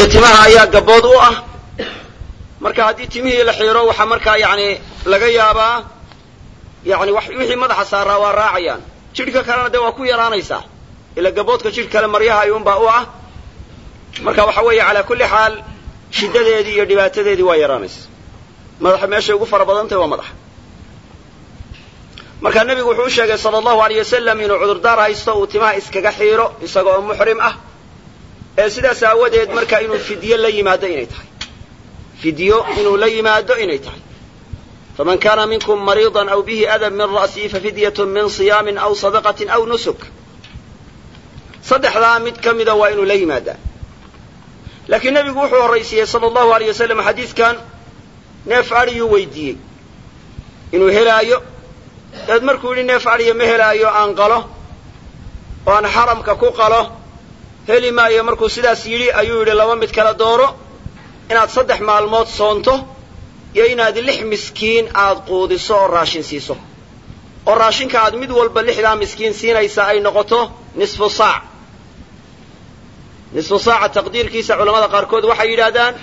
iyo timaha ayaa gabood u ah marka haddii timihii la xiiro waxaa markaa yani laga yaabaa yani wixii madaxa saaraa waa raacayaan jidhka kalena dee waa ku yaraanaysaa ila gaboodka jidh kale maryaha ayuunbaa u ah marka waxa weeye calaa kulli xaal shiddadeedii iyo dhibaatadeedii waa yaraanaysa madaxa meeshay ugu fara badan tahay waa madaxa marka nebigu wuxuu u sheegay sala allahu aleyh wasalam inuu cudurdaar haysto uu timaha iskaga xiiro isaga oo muxrim ah ee sidaas aawadeed marka inuu fidyo la yimaado inay tahay fidyo inuu la yimaado inay tahay faman kana minkum mariidan aw bihi adan min ra'sihi fafidyatun min siyaamin aw sadaqatin aw nusuk saddexdaa mid ka mida waa inuu la yimaadaa laakiin nebigu wuxuu horraysiiyey sala allahu aleyh wasalam xadiidkan neef adhiyuu weydiiyey inuu helaayo dabeed markuu yidhi neef adhiya ma helaayo aan qalo oo aan xaramka ku qalo heli maayo markuu sidaas yidhi ayuu yidhi laba mid kala dooro inaad saddex maalmood soonto iyo inaad lix miskiin aad quudiso oo raashin siiso oo raashinka aad mid walba lixdaa miskiin siinaysa ay noqoto nisfu saac nisfu saaca taqdiirkiisa culamada qaarkood waxay yidhaahdaan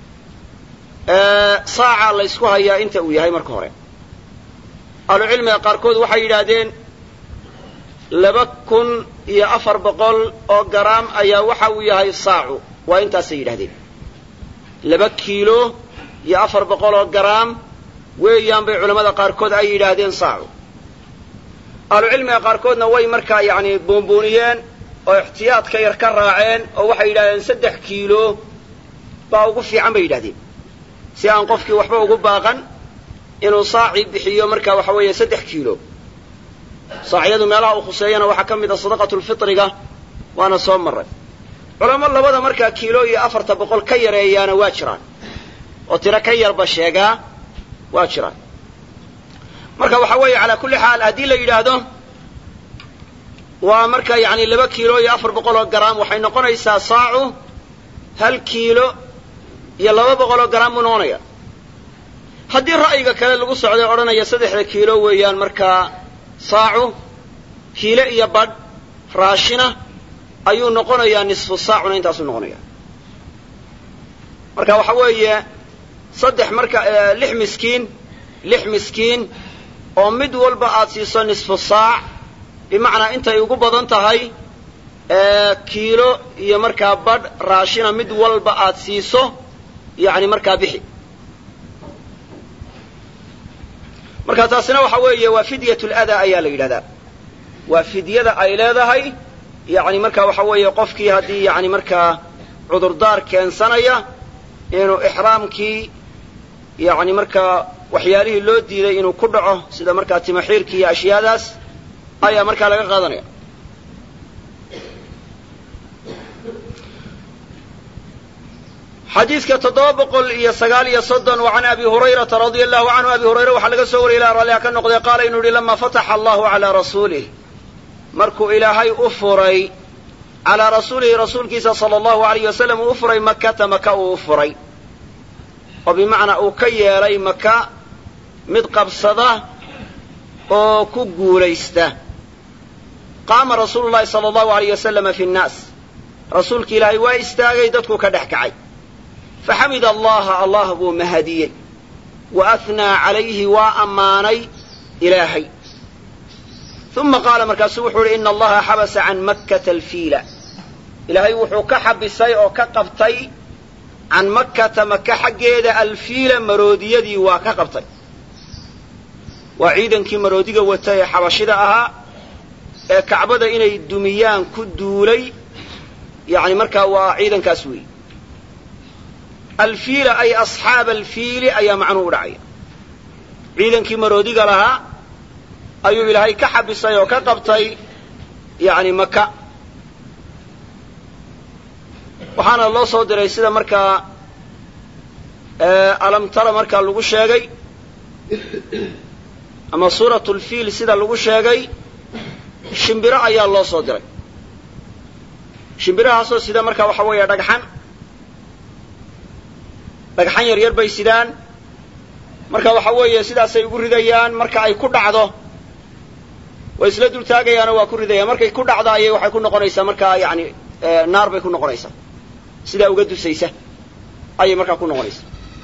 saaca la ysku hayaa inta uu yahay marka hore ahlucilmiga qaarkood waxay yidhaahdeen laba kun iyo afar boqol oo garaam ayaa waxa uu yahay saacu waa intaasay yidhahdeen laba kiilo iyo afar boqol oo garaam weeyaan bay culammada qaarkood ay yidhaahdeen saacu ahlucilmiga qaarkoodna way markaa yacni buunbuuniyeen oo ixtiyaadka yar ka raaceen oo waxay yidhahdeen saddex kiilo baa ugu fiican bay yidhahdeen si aan qofkii waxba ugu baaqan inuu saaci bixiyo marka waxa weeye saddex kiilo saacyadu meelaha uu khuseeyana waxaa ka mid a sadaqatulfitriga waana soo marray culamo labada markaa kiilo iyo afarta boqol ka yareeyaana waa jiraan oo tiro ka yarba sheegaa waa jiraan marka waxa weeye calaa kulli xaal haddii la yidhaahdo waa marka yani laba kiilo iyo afar boqol oo garaam waxay noqonaysaa saacu hal kiilo iyo laba boqol oo garaam buu noqonaya haddii ra'yiga kale lagu socday odhanaya saddexda kiilo weeyaan markaa saacu kiilo iyo badh raashina ayuu noqonayaa nisfu saacuna intaasuu noqonaya marka waxa weeye saddex marka lix miskiin lix miskiin oo mid walba aad siiso nisfu saac bimacnaa intay ugu badan tahay kiilo iyo markaa badh raashina mid walba aad siiso yani markaa bixi marka taasina waxa weeye waa fidyat ladaa ayaa la yidhahdaa waa fidyada ay leedahay yani marka waxa weeye qofkii haddii yani markaa cudurdaar keensanaya inuu ixraamkii yani markaa waxyaalihii loo diiday inuu ku dhaco sida markaa timaxiirkii iyo ashyaadaas ayaa markaa laga qaadanaya xadiidka toddoba boqol iyo sagaal iyo soddon wa can abi hurayrata radia allahu canhu abi hurayre waxaa laga soo wariyay ilaa ralliha ka noqday qaala inuu yihi lama fataxa allahu calaa rasuulih markuu ilaahay u furay calaa rasuulihi rasuulkiisa sala allahu alayh wasalam uu u furay makata maka uu u furay oo bimacnaa uu ka yeelay maka mid qabsada oo ku guulaysta qaama rasuulu llahi sala allahu alayh wasalama fi nnaas rasuulki ilaahay waa istaagay dadkuu ka dhex kacay faxamida allaha allah buu mahadiyey wa ahnaa calayhi waa ammaanay ilaahay uma qaala markaasuu wuxuu uhi ina allaha xabasa can makkata alfiila ilaahay wuxuu ka xabisay oo ka qabtay can makkata maka xaggeeda alfiila maroodiyadii waa ka qabtay waa ciidankii maroodiga wata ee xabashida ahaa ee kacbada inay dumiyaan ku duulay yani markaa waa ciidankaas weeye alfiila ay asxaaba alfiili ayaa macnuhu u dhacaya ciidankii maroodiga lahaa ayuu ilaahay ka xabisay oo ka qabtay yani maka waxaana loo soo diray sida markaa alamtara markaa lagu sheegay ama suuratu lfiil sida lagu sheegay shimbiro ayaa loo soo diray shimbirahaasoo sida markaa waxa weeye dhagxan dhagxan yar yar bay sidaan marka waxa weeye sidaasay ugu ridayaan marka ay ku dhacdo way isla dul taagayaanoo waa ku ridayaan markay ku dhacdo ayay waxay ku noqonaysaa markaa yani naar bay ku noqonaysaa sidaa uga dusaysa ayay markaa ku noqonaysa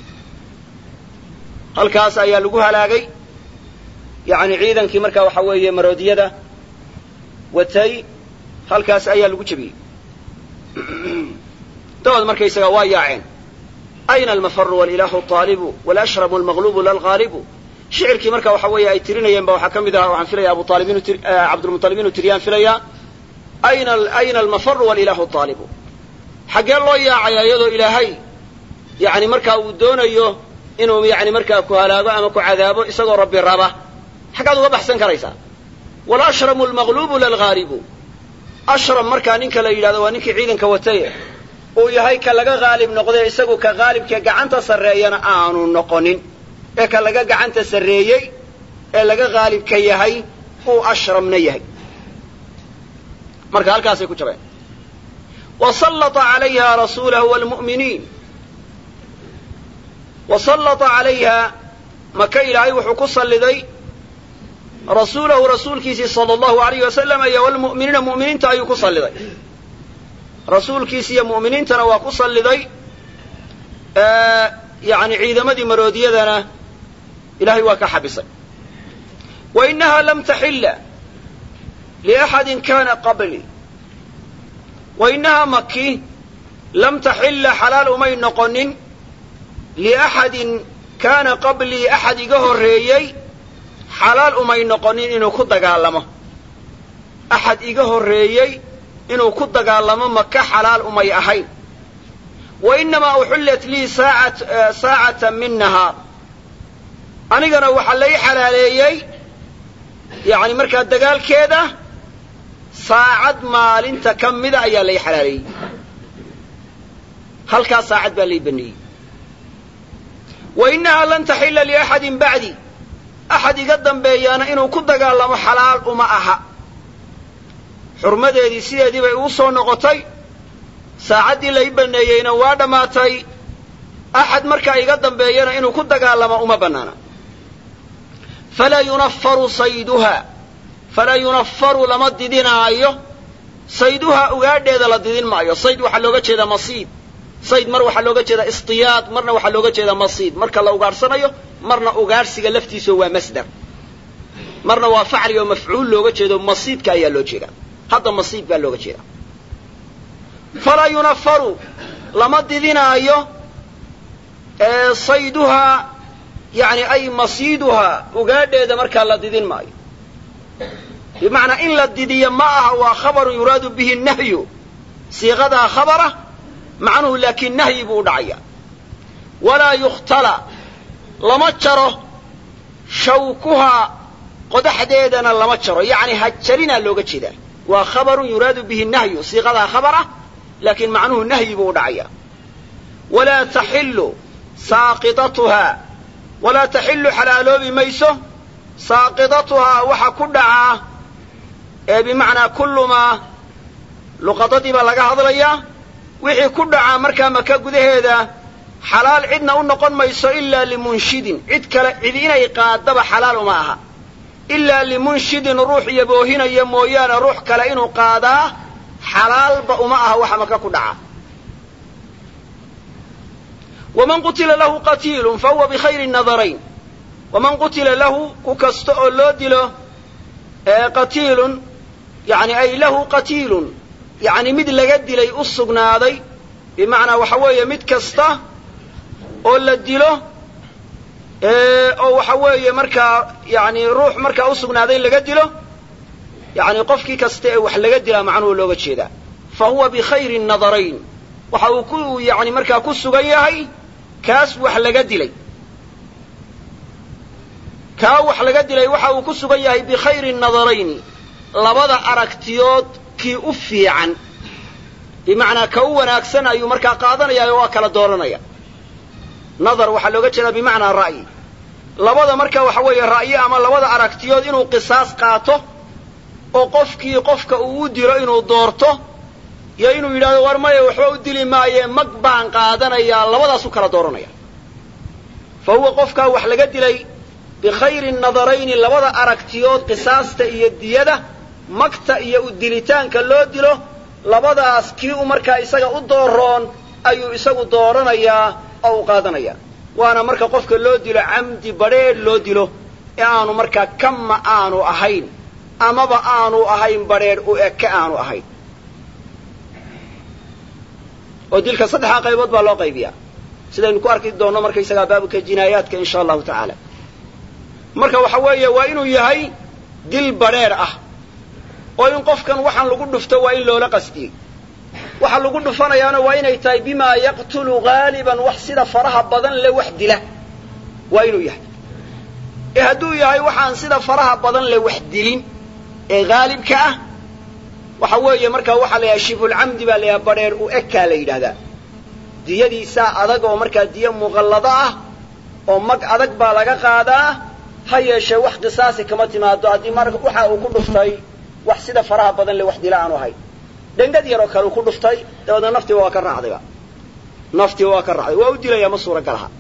halkaas ayaa lagu halaagay yacni ciidankii markaa waxa weeye maroodiyada watay halkaas ayaa lagu jebiyey dabaed markaysaga waa yaaceen ayna almafaru walilahu aalibu walashrabu almaqlubu lalghaalibu shicirkii marka waxa weeye ay tirinayeen ba waxaa ka mid aha waxaan filaya abu aalib inu cabdulmuطalib inuu tiriyaan filayaa ayna ayna almafaru walilahu aalibu xaggee loo yaacaya iyadoo ilaahay yani markaa uu doonayo inuu yani markaa ku halaago ama ku cadaabo isagoo rabbi raba xaggaad uga baxsan karaysaa walashramu almaqlubu lalghaalibu ashram markaa ninka la yidhahdo waa ninkii ciidanka wataye uu yahay ka laga haalib noqday isagu ka haalibkee gacanta sarreeyana aanu noqonin ee ka laga gacanta sarreeyey ee laga haalibka yahay uu ashramna yahay marka halkaasay ku jabeen wa sallata calayha rasuulahu waalmu'miniin wa sallata calayha maka ilaahay wuxuu ku salliday rasuulahu rasuulkiisii sala allahu alayh wasalam iyo walmu'miniina mu'miniinta ayuu ku salliday rasuulkiisi iyo mu'miniintana waa ku salliday yani ciidamadii maroodiyadana ilahay waa ka xabisay wa inaha lam taxilla liaxadin kana qabli wa inahaa maki lam taxilla xalaal umay noqonin liaxadin kaana qablii axad iga horreeyey xalaal umay noqonin inuu ku dagaalamo axad iga horreeyey inuu ku dagaalamo maka xalaal umay ahayn wa inamaa uxillat lii saacatan min nahaar anigana waxaa lay xalaaleeyey yani markaa dagaalkeeda saacad maalinta ka mida ayaa lay xalaaleeyey halkaa saacad baa lay baneeyey wa inahaa lan taxilla liaxadin bacdi axad iga dambeeyaana inuu ku dagaalamo xalaal uma aha xurmadeedii sideedii bay ugu soo noqotay saacaddii lay baneeyeyna waa dhammaatay axad markaa iga dambeeyana inuu ku dagaalamo uma bannaana falaa yunafaru sayduha falaa yunafaru lama didinaayo sayduhaa ugaadheeda la didin maayo sayd waxaa looga jeedaa masiid sayd mar waxaa looga jeedaa istiyaad marna waxaa looga jeedaa masiid marka la ugaadhsanayo marna ugaadhsiga laftiiso waa masdar marna waa facli oo mafcuul looga jeedo masiidka ayaa loo jeedaa hadda masiid baa looga jeedaa falaa yunafaru lama didinaayo sayduhaa yani ay masiiduhaa ugaadheeda markaa la didin maayo bimacnaa in la didiyo ma aha waa khabarun yuraadu bihi nahyu siiqadaa khabara macnuhu laakiin nahyi buu u dhacaya walaa yukhtala lama jaro shawkuhaa qodaxdeedana lama jaro yacni hajarinaa looga jeedaa waa khabarun yuraadu bihi nahyu siiqadaa khabara laakiin macnuhu nahyi buu u dhacaya walaa taxillu saaqidatuhaa walaa taxillu xalaaloobi mayso saaqidatuhaa waxa ku dhacaa ee bimacnaa kullumaa luqadadii baa laga hadlayaa wixii ku dhacaa markaa maka gudaheeda xalaal cidna u noqon mayso ilaa limunshidin cid kale cid inay qaadaba xalaal uma aha ilaa limunshidin ruux yaboohinaya mooyaane ruux kale inuu qaadaa xalaalba uma aha waxa maka ku dhaca waman qutila lahu qatiilun fa huwa bikhayri nadarayn waman qutila lahu ku kasta oo loo dilo qatiilun yani ay lahu qatiilun yani mid laga dilay u sugnaaday bimacnaa waxa weeye mid kasta oo la dilo oo waxa weeye markaa yani ruux markaa u sugnaaday laga dilo yani qofkii kasta ee wax laga dilaa macnuhu looga jeedaa fa huwa bikhayri nadarayn waxa uu ku yani markaa ku sugan yahay kaas wax laga dilay kaa wax laga dilay waxa uu ku sugan yahay bikhayri nadarayni labada aragtiyood kii u fiican bimacnaa ka u wanaagsan ayuu markaa qaadanaya oo waa kala dooranaya nadar waxaa looga jeedaa bimacnaa ra'yi labada marka waxa weeye ra'yi ama labada aragtiyood inuu qisaas qaato oo qofkii qofka uu u dilo inuu doorto iyo inuu yidhahdo war maya waxba u dili maaye mag baan qaadanayaa labadaas u kala dooranaya fa huwa qofkaa wax laga dilay bikhayri nadarayni labada aragtiyood qisaasta iyo diyada magta iyo u dilitaanka loo dilo labadaas kii u markaa isaga u dooroon ayuu isagu dooranayaa oo u qaadanayaa waana marka qofka loo dilo camdi badrheedh loo dilo ee aanu markaa kama aanu ahayn amaba aanu ahayn badrheedh u eke aanu ahayn oo dilka saddexdaa qaybood baa loo qaybiyaa sidaynu ku arki doonno markaysagaa baabka jinaayaadka insha allahu tacaala marka waxa weeye waa inuu yahay dil badrheedh ah oo in qofkan waxaan lagu dhufto waa in loola qasdiyey waxa lagu dhufanayaana waa inay tahay bimaa yaqtulu haaliban wax sida faraha badan le wax dila waa inuu yahay ee hadduu yahay waxaan sida faraha badan le wax dilin ee haalibka ah waxa weeye markaa waxaa la yidhaha shibulcamdi baa la yidhaha badheer u ekaa la yidhahdaa diyadiisaa adag oo markaa diyo muqallado ah oo mag adag baa laga qaadaa ha yeeshee wax qisaasi kama timaado haddii mar waxa uu ku dhuftay wax sida faraha badan le wax dila aanu ahayn dhengad yaroo kale uu ku dhuftay dabeedna naftiba waa ka raacdayba naftiba waa ka raacday waa u dilayaa ma suuragal aha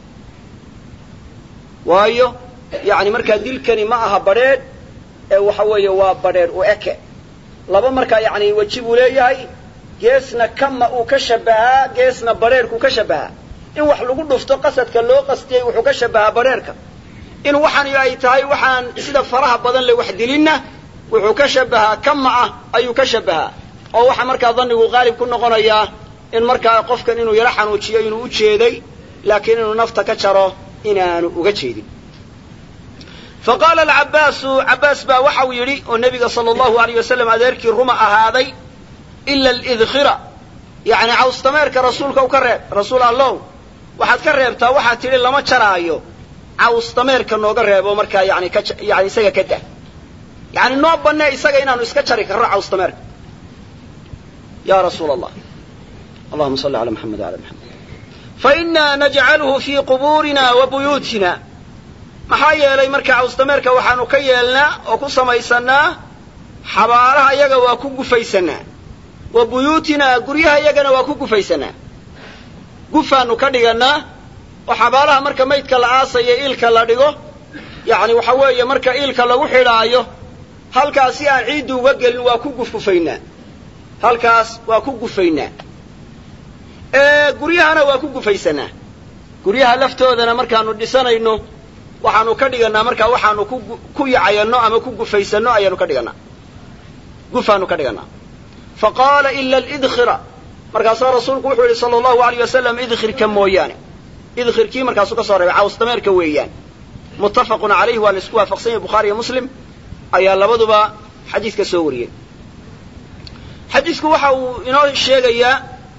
waayo yani markaa dilkani ma aha badrheedh ee waxa weeye waa badrheedh u eke laba markaa yani weji buu leeyahay geesna kama uu ka shabahaa geesna badrheerhkuu ka shabahaa in wax lagu dhufto qasadka loo qastiyey wuxuu ka shabahaa badrheerhka in waxani ay tahay waxaan sida faraha badan le wax dilinna wuxuu ka shabahaa kama ah ayuu ka shabahaa oo waxaa markaa dhannigu qaalib ku noqonayaa in markaa qofkan inuu yaro xanuujiyo inuu u jeeday laakiin inuu nafta ka jaro inaanu uga jeedin fa qaala alcabbaasu cabbaas baa waxau yidhi oo nebiga sala allahu alayh wasalam adeerkii ruma ahaaday ila alidkhira yacni cawstameerka rasuulka u ka reeb rasuul allow waxaad ka reebtaa waxaad tidhi lama jaraayo cawstameerka nooga reebo markaa yani ka yani isaga ka dah yani noo bannee isaga inaanu iska jari karro cawstameerka ya rasuul allah allahuma salli ala maxamed wala maxamed fainaa najcaluhu fii qubuurina wa buyuutina maxaa yeelay marka cawstameerka waxaanu ka yeelnaa oo ku samaysannaa xabaalaha iyaga waa ku gufaysanaa wa buyuutinaa guryaha iyagana waa ku gufaysanaa gufaanu ka dhigannaa oo xabaalaha marka maydka la aasayo iilka la dhigo yacni waxa weeye marka iilka lagu xidhaayo halkaas si aan ciiddu uga gelin waa ku gufgufaynaa halkaas waa ku gufaynaa guryahana waa ku gufaysanaa guryaha laftoodana markaanu dhisanayno waxaanu ka dhigannaa markaa waxaanu ku ku yacayanno ama ku gufaysanno ayaanu ka dhigannaa gufaanu ka dhigannaa fa qaala ila alidkhira markaasaa rasuulku wuxuu yihi sala allahu alayh wasalam idkhirka mooyaane idkhirkii markaasuu ka soo reebay cawstameerka weeyaan muttafaqun calayhi waa la isku waafaqsan yahay bukhaari iyo muslim ayaa labaduba xadiidka soo wariyey xadiidku waxa uu inoo sheegayaa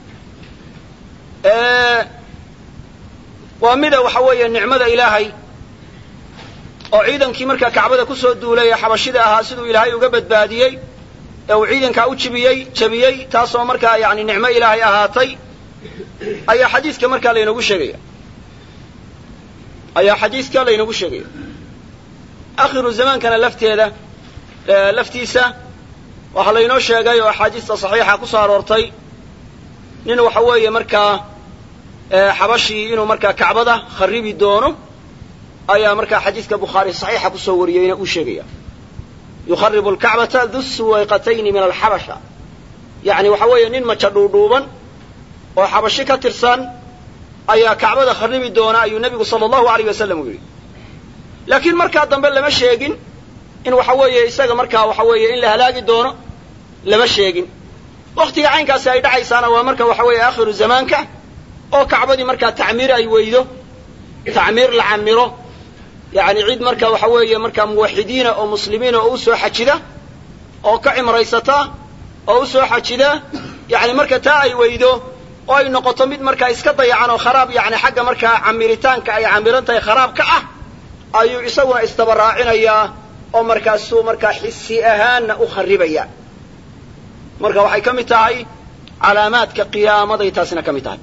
waa mida waxa weeye nicmada ilaahay oo ciidankii markaa kacbada ku soo duulay ee xabashida ahaa siduu ilaahay uga badbaadiyey ee uu ciidankaa u jibiyey jabiyey taasoo markaa yani nicmo ilaahay ahaatay ayaa xadiidka markaa laynoogu sheegaya ayaa xadiidka laynoogu sheegaya akhiru zamaankana lafteeda laftiisa waxaa laynoo sheegay oo axaadiista saxiixa ku soo aroortay nin waxa weeye markaa xabashii inuu markaa kacbada kharibi doono ayaa markaa xadiidka bukhaari saxiixa kusoo wariyeyna uu sheegaya yukharibu alkacbata du suwayqatayni min alxabasha yacni waxa weeye nin maja dhuudhuuban oo xabashi ka tirsan ayaa kacbada kharibi doona ayuu nebigu sala allahu alayh wasalam u yidhi laakiin markaa dambe lama sheegin in waxa weeye isaga markaa waxa weeye in la halaagi doono lama sheegin waktiga caynkaasi ay dhacaysaana waa marka waxa weeye aakhiru zamaanka oo kacbadii markaa tacmiir ay weydo tacmiir la camiro yani cid marka waxa weeye markaa muwaxidiina oo muslimiina oo u soo xajida oo ka cimraysata oo u soo xajida yani marka taa ay weydo oo ay noqoto mid markaa iska dayacan oo kharaab yani xagga markaa camiritaanka ay camiran tahay kharaab ka ah ayuu isaguna istabaraacinayaa oo markaasuu markaa xisi ahaanna u kharibaya marka waxay ka mid tahay calaamaadka qiyaamaday taasina ka mid tahay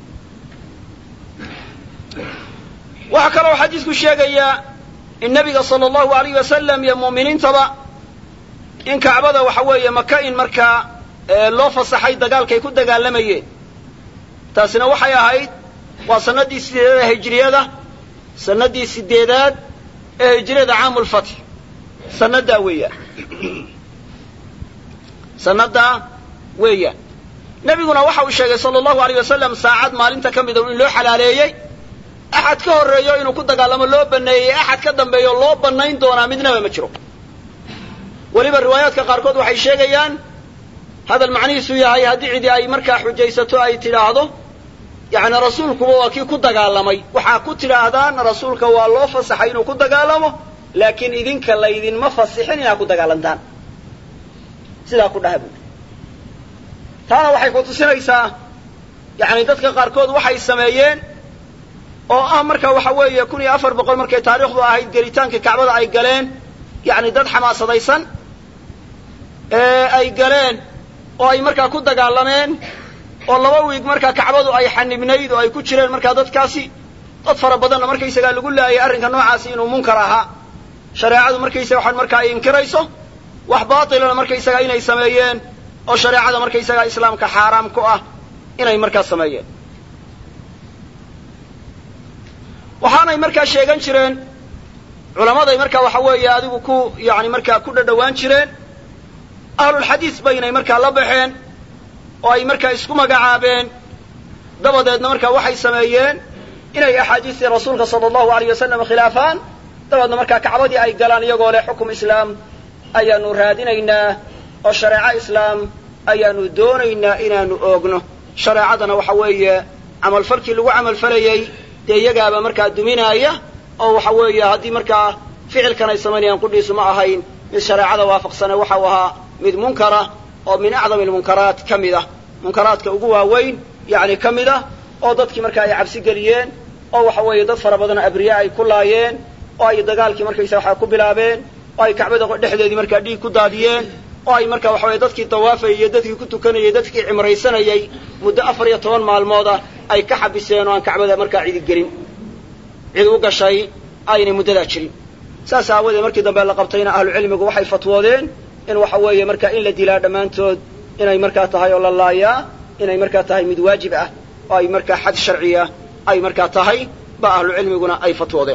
waxaa kaloo xadiisku sheegayaa in nabiga sala allahu alayh wasalam iyo mu'miniintaba in kacbada waxa weeye maka in markaa loo fasaxay dagaalkay ku dagaalamayeen taasina waxay ahayd waa sannaddii sideedaad ee hijriyada sannaddii sideedaad ee hijriyada caamulfatx sannadaa weeyaan sannadaa weeyaan nebiguna waxa uu sheegay sala allahu aleyh wasalam saacad maalinta ka mida in loo xalaaleeyey axad ka horreeyo inuu ku dagaalamo loo baneeyey axad ka dambeeyo loo bannayn doonaa midnaba ma jiro weliba riwaayaadka qaarkood waxay sheegayaan hadal macnihiisu yahay haddii cidi ay markaa xujaysato ay tidhaahdo yacni rasuulkuba waa kii ku dagaalamay waxaa ku tidhaahdaan rasuulka waa loo fasaxay inuu ku dagaalamo laakiin idinka laydinma fasixin inaad ku dagaalantaan sidaa ku dhaha buuri taana waxay ku tusinaysaa yacni dadka qaarkood waxay sameeyeen oo ah marka waxa weeye kun iyo afar boqol markay taariikhdu ahayd gelitaanka kacbada ay galeen yacni dad xamaasadaysan ee ay galeen oo ay markaa ku dagaalameen oo laba wiig markaa kacbadu ay xanibnayd oo ay ku jireen markaa dadkaasi dad fara badanna markaysagaa lagu laayay arrinka noocaasi inuu munkar ahaa shareecadu markaysaga waxaan markaa ay inkirayso wax baatilana markaysagaa inay sameeyeen oo shareecada markaysagaa islaamka xaaraam ku ah inay markaa sameeyeen waxaanay markaa sheegan jireen culammaday markaa waxa weeye adigu ku yani markaa ku dhadhowaan jireen ahlulxadiis baynay markaa la baxeen oo ay markaa isku magacaabeen dabadeedna markaa waxay sameeyeen inay axaadiistii rasuulka sala allahu aleyh wasalam khilaafaan dabeedna markaa kacbadii ay galaan iyagoo leh xukum islaam ayaanu raadinaynaa oo shareeco islaam ayaanu doonaynaa inaanu oogno shareecadana waxa weeye camalfalkii lagu camalfalayey dee iyagaaba markaa duminaaya oo waxa weeye haddii markaa ficilkan ay samaynayaan qudhiisu ma ahayn mid shareecada waafaqsane waxau ahaa mid munkara oo min acdami almunkaraat ka mid ah munkaraadka ugu waaweyn yacni ka mid ah oo dadkii markaa ay cabsi geliyeen oo waxa weeye dad fara badan abriya ay ku laayeen oo ay dagaalkii markaysa waxaa ku bilaabeen oo ay kacbada dhexdeedii markaa dhiig ku daadiyeen oo ay markaa waxa weye dadkii dawaafayay iyo dadkii ku tukanayay dadkii cimraysanayay muddo afar iyo toban maalmooda ay ka xabiseen oo aan kacbada markaa cidi gelin cid u gashay aynay muddadaa jirin saas aawadeed markii dambe la qabtayna ahlucilmigu waxay fatwoodeen in waxa weeye markaa in la dilaa dhammaantood inay markaa tahay oo la laayaa inay markaa tahay mid waajib ah oo ay markaa xad sharciya ay markaa tahay ba ahlucilmiguna ay fatwoodeen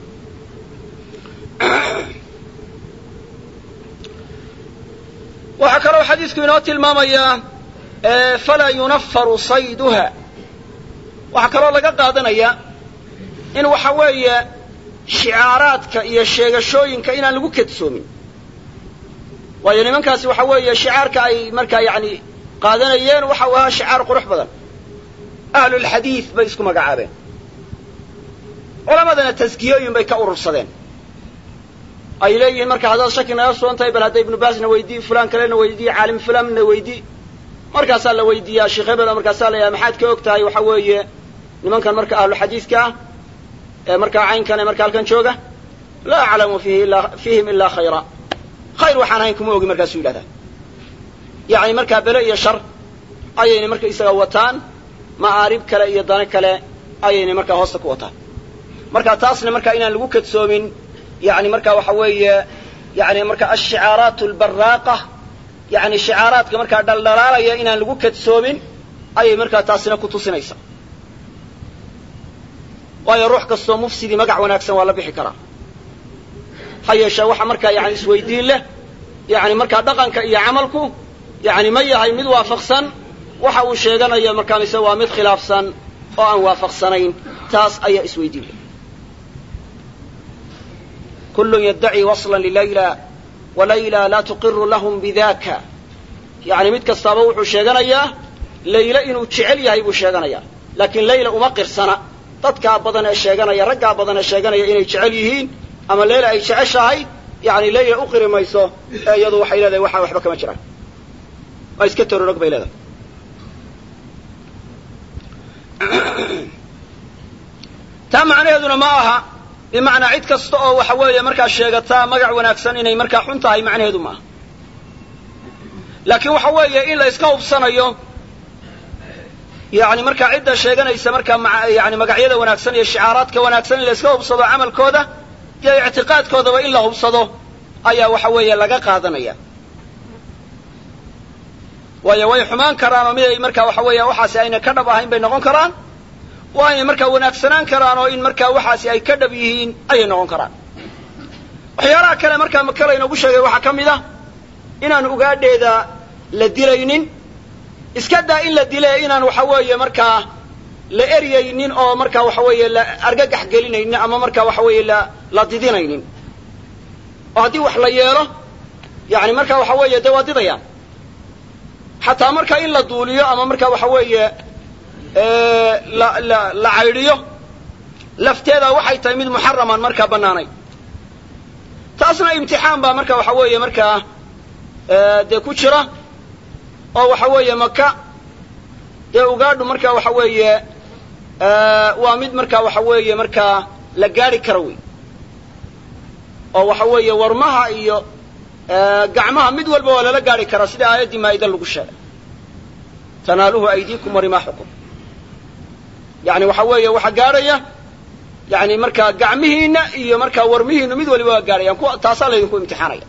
waxaa kaloo xadiisku inoo tilmaamayaa falaa yunafaru sayduha waxaa kaloo laga qaadanaya in waxa weeye shicaaraadka iyo sheegashooyinka inaan lagu kadsoomin waayo nimankaasi waxa weeye shicaarka ay markaa yani qaadanayeen waxa uu ahaa shicaar qurux badan ahlulxadiid bay isku magacaabeen culamadana taskiyooyin bay ka urursadeen ay leeyihiin marka haddaad shaki naga sugan tahay bal hadda ibnu baasna weydii fulaan kalena weydii caalim fulanna weydii markaasaa la weydiiyaa sheekh hebela markaasaa la yahay maxaad ka og tahay waxa weeye nimankan marka ahlu xadiidka ah ee markaa caynkan ee marka halkan jooga laa aclamu fiihim ilaa khayra khayr waxaan ahayn kuma ogi markaasuu yidhahdaa yacni markaa bele iyo shar ayayna marka isaga wataan ma'aarib kale iyo dano kale ayayna markaa hoosta ku wataan marka taasna markaa inaan lagu kadsoomin yani marka waxa weeye yani marka ashicaaraat albaraaqa yani shicaaraadka markaa dhaldhalaalaya inaan lagu kadsoomin ayay markaa taasina ku tusinaysaa waayo ruux kastoo mufsidii magac wanaagsan waa la bixi karaa ha yeeshee waxa markaa yani isweydiin leh yani markaa dhaqanka iyo camalku yani ma yahay mid waafaqsan waxa uu sheeganayo markaa mise waa mid khilaafsan oo aan waafaqsanayn taas ayaa isweydiin leh kul yddaci wasla lilayla walayla laa tuqiru lahum bidaka yani mid kastaaba wuxuu sheeganayaa layle inuu jecel yahay buu sheeganayaa laakiin layla uma qirsana dadkaa badan ee sheeganaya raggaa badan ee sheeganaya inay jecel yihiin ama layla ay jeceshahay yani layla u qiri mayso ee iyadu waxay leedahay waxaa waxba kama jiraan waa iska tororog bay leedahay taa macnaheeduna ma aha bimacnaa cid kasta oo waxa weeye markaa sheegataa magac wanaagsan inay markaa xun tahay macnaheedu maaha laakiin waxa weeye in la iska hubsanayo yani markaa cidda sheeganaysa markaa yani magacyada wanaagsan iyo shicaaraadka wanaagsan in la iska hubsado camalkooda iyo ictiqaadkoodaba in la hubsado ayaa waxa weeye laga qaadanaya waayo way xumaan karaan oo mid ay markaa waxa weeye waxaasi ayna ka dhab ahayn bay noqon karaan waa inay markaa wanaagsanaan karaan oo in markaa waxaasi ay ka dhab yihiin ayay noqon karaan waxyaalaha kale markaa makala inoogu sheegay waxaa ka mid ah inaan ugaadheeda la dilaynin iska daa in la dile inaan waxa weeye markaa la eryaynin oo markaa waxa weeye la argagax gelinaynin ama markaa waxa weeye la la didinaynin oo haddii wax la yeelo yani markaa waxa weeye dee waa didayaan xataa markaa in la duuliyo ama markaa waxa weeye la la la caydhiyo lafteeda waxay tahay mid muxaraman markaa bannaanay taasna imtixaan baa marka waxa weeye markaa dee ku jira oo waxa weeye maka dee ugaadhu marka waxa weeye waa mid marka waxa weeye markaa la gaari kara wey oo waxa weeye warmaha iyo gacmaha mid walba waa lala gaari karaa sida aayaddii maa'ida lagu sheegay tanaaluhu aydiikum warimaaxukum yani waxa weeye waxaa gaadhaya yani markaa gacmihiina iyo markaa warmihiinu mid waliba waa gaadhayaan kuwa taasaa laydinku imtixaanaya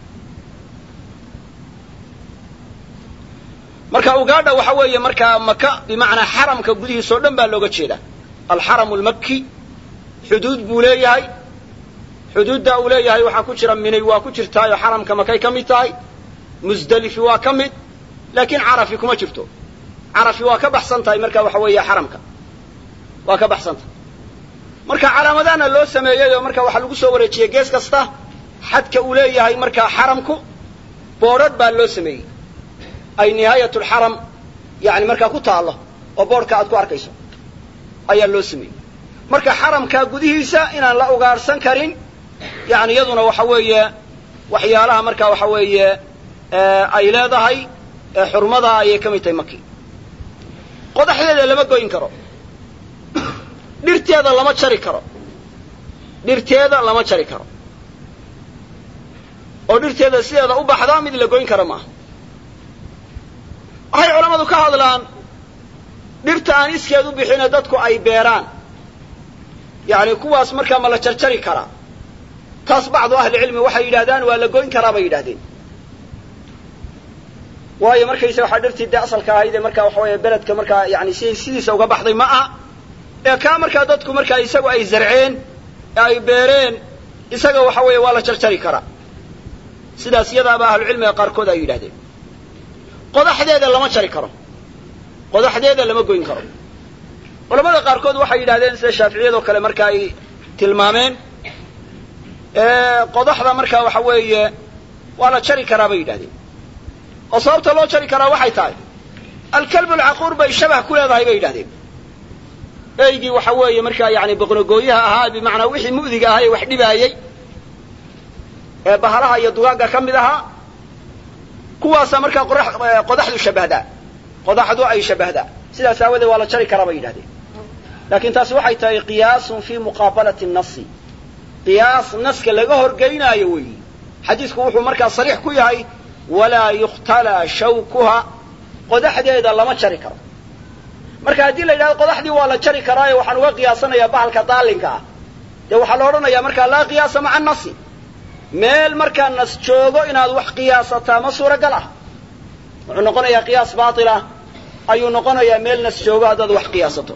marka ugaadha waxa weeye markaa maka bimacnaa xaramka gudihiisa o dhan baa looga jeedaa alxaramu lmaki xuduud buu leeyahay xuduudda uu leeyahay waxaa ku jira minay waa ku jirtaayoo xaramka makay ka mid tahay musdelifi waa ka mid laakiin carafi kuma jirto carafi waa ka baxsan tahay marka waxa weeye xaramka waa ka baxsan tahay marka calaamadahana loo sameeyey oo marka waxaa lagu soo wareejiyey gees kasta xadka uu leeyahay markaa xaramku boodhadh baa loo sameeyey ay nihaayat lxaram yani markaa ku taallo oo boodhka aad ku arkayso ayaa loo sameeyey marka xaramkaa gudihiisa inaan la ugaarhsan karin yani iyaduna waxa weeye waxyaalaha marka waxa weeye ay leedahay xurmada ayay ka mid tahay maki qodaxdeeda lama goyn karo dhirteeda lama jari karo dhirteeda lama jari karo oo dhirteeda sideeda u baxdaa mid la goyn karo maaha waxay culammadu ka hadlaan dhirta aan iskeed u bixine dadku ay beeraan yani kuwaas markaa ma la jarjari karaa taas bacdu ahlicilmi waxay yidhahdaan waa la goyn karaa bay yidhahdeen waayo markaysa waxaa dhirtii dee asalka ahayd ee markaa waxa weeye beledka markaa yani si sidiisa uga baxday ma aha ee kaa markaa dadku markaa isagu ay zarceen ee ay beereen isaga waxa weeye waa la jarjari karaa sidaas iyadaaba ahlucilmiga qaarkood ay yidhahdeen qodaxdeeda lama jari karo qodaxdeeda lama goyn karo culamada qaarkood waxay yidhahdeen sida shaaficiyadoo kale marka ay tilmaameen qodaxda markaa waxa weeye waa la jari karaa bay yidhahdeen oo sababta loo jari karaa waxay tahay alkalbu alcaquur bay shabah ku leedahay bay yidhahdeen eygii waxa weeye markaa yani boqnogooyaha ahaa bimacnaa wixii mu'diga ahaa ee wax dhibaayey ee bahalaha iyo dugaagga ka mid ahaa kuwaasa markaa qodaxdu shabahdaa qodaxdu ay shabahdaa sidaas aawadeed waa la jari karaa bay yidhahdeen laakiin taasi waxay tahay qiyaasun fii muqaabalati nasi qiyaas naska laga horgeynaayo weeyi xadiisku wuxuu markaa sariix ku yahay walaa yukhtalaa shawkuha qodaxdeeda lama jari karo marka haddii la yidhahdo qodaxdii waa la jari karaayo waxaan uga qiyaasanayaa bahalka daalinka ah dee waxaa la odhanayaa markaa laa qiyaasa maca nasi meel markaa nas joogo inaad wax qiyaasataa ma suuragal ah wuxuu noqonayaa qiyaas baatilah ayuu noqonayaa meel nas joogo haddaad wax qiyaasato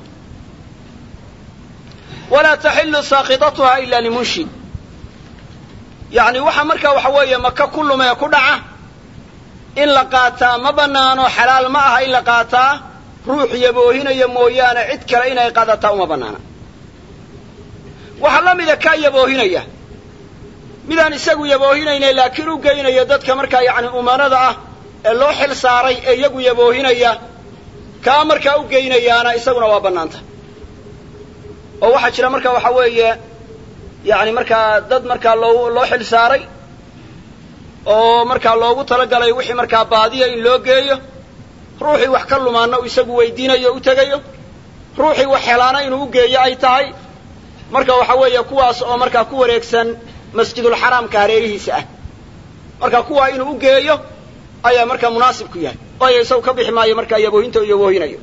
walaa taxilu saaqidatuha ila limunshid yani waxa markaa waxa weeye maka ku lumee ku dhaca in la qaataa ma banaano xalaal ma aha in la qaataa ruux yaboohinaya mooyaane cid kale inay qaadataa uma banaana waxaa la mida kaa yaboohinaya midaan isagu yaboohinayna laakiin u geynaya dadka markaa yani umanada ah ee loo xil saaray ee iyagu yaboohinaya kaa markaa u geynayaana isaguna waa bannaanta oo waxaa jira marka waxa weeye yani markaa dad markaa loo loo xil saaray oo markaa loogu talagalay wixii markaa baadiya in loo geeyo ruuxii wax ka lumaana uu isagu weydiinayo o u tegayo ruuxii wax helaana inuu u geeyo ay tahay marka waxa weeye kuwaas oo markaa ku wareegsan masjidulxaraamka hareerihiisa ah marka kuwaa inuu u geeyo ayaa markaa munaasib ku yahay waayo isagu ka bixi maayo markaa yaboohinta u yaboohinayo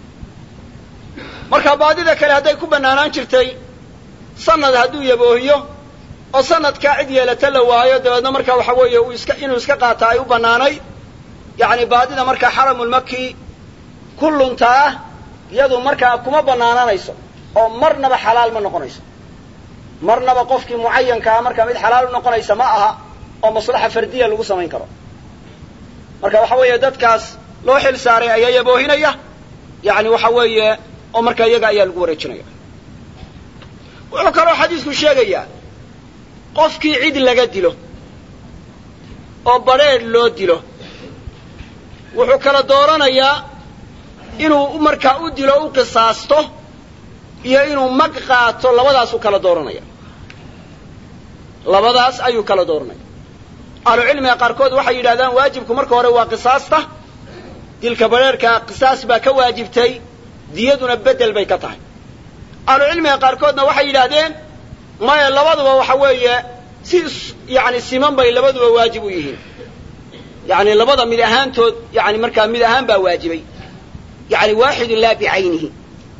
marka baadida kale hadday ku bannaanaan jirtay sanad hadduu yaboohiyo oo sanadkaa cid yeelata la waayo dabeedna markaa waxa weeye uu iska inuu iska qaata ay u bannaanayd yacni baadida markaa xaramulmaki ku luntaa iyadu markaa kuma bannaananayso oo marnaba xalaal ma noqonayso marnaba qofkii mucayankaa markaa mid xalaal u noqonaysa ma aha oo maslaxa fardiya lagu samayn karo marka waxa weeye dadkaas loo xil saaray ayaa yaboohinaya yani waxa weeye oo markaa iyaga ayaa lagu wareejinaya wuxuu kaloo xadiisku sheegayaa qofkii cid laga dilo oo badrheedh loo dilo wuxuu kala dooranayaa inuu markaa u dilo u qisaasto iyo inuu mag qaato labadaasuu kala dooranaya labadaas ayuu kala dooranaya ahlucilmiga qaarkood waxay yidhahdaan waajibku marka hore waa qisaasta dilka badrheerhka qisaas baa ka waajibtay diyaduna bedel bay ka tahay ahlucilmiga qaarkoodna waxay yidhaahdeen maya labaduba waxa weeye si yani siman bay labaduba waajib u yihiin yani labada mid ahaantood yani markaa mid ahaan baa waajibay yani waaxidun laa bicaynihi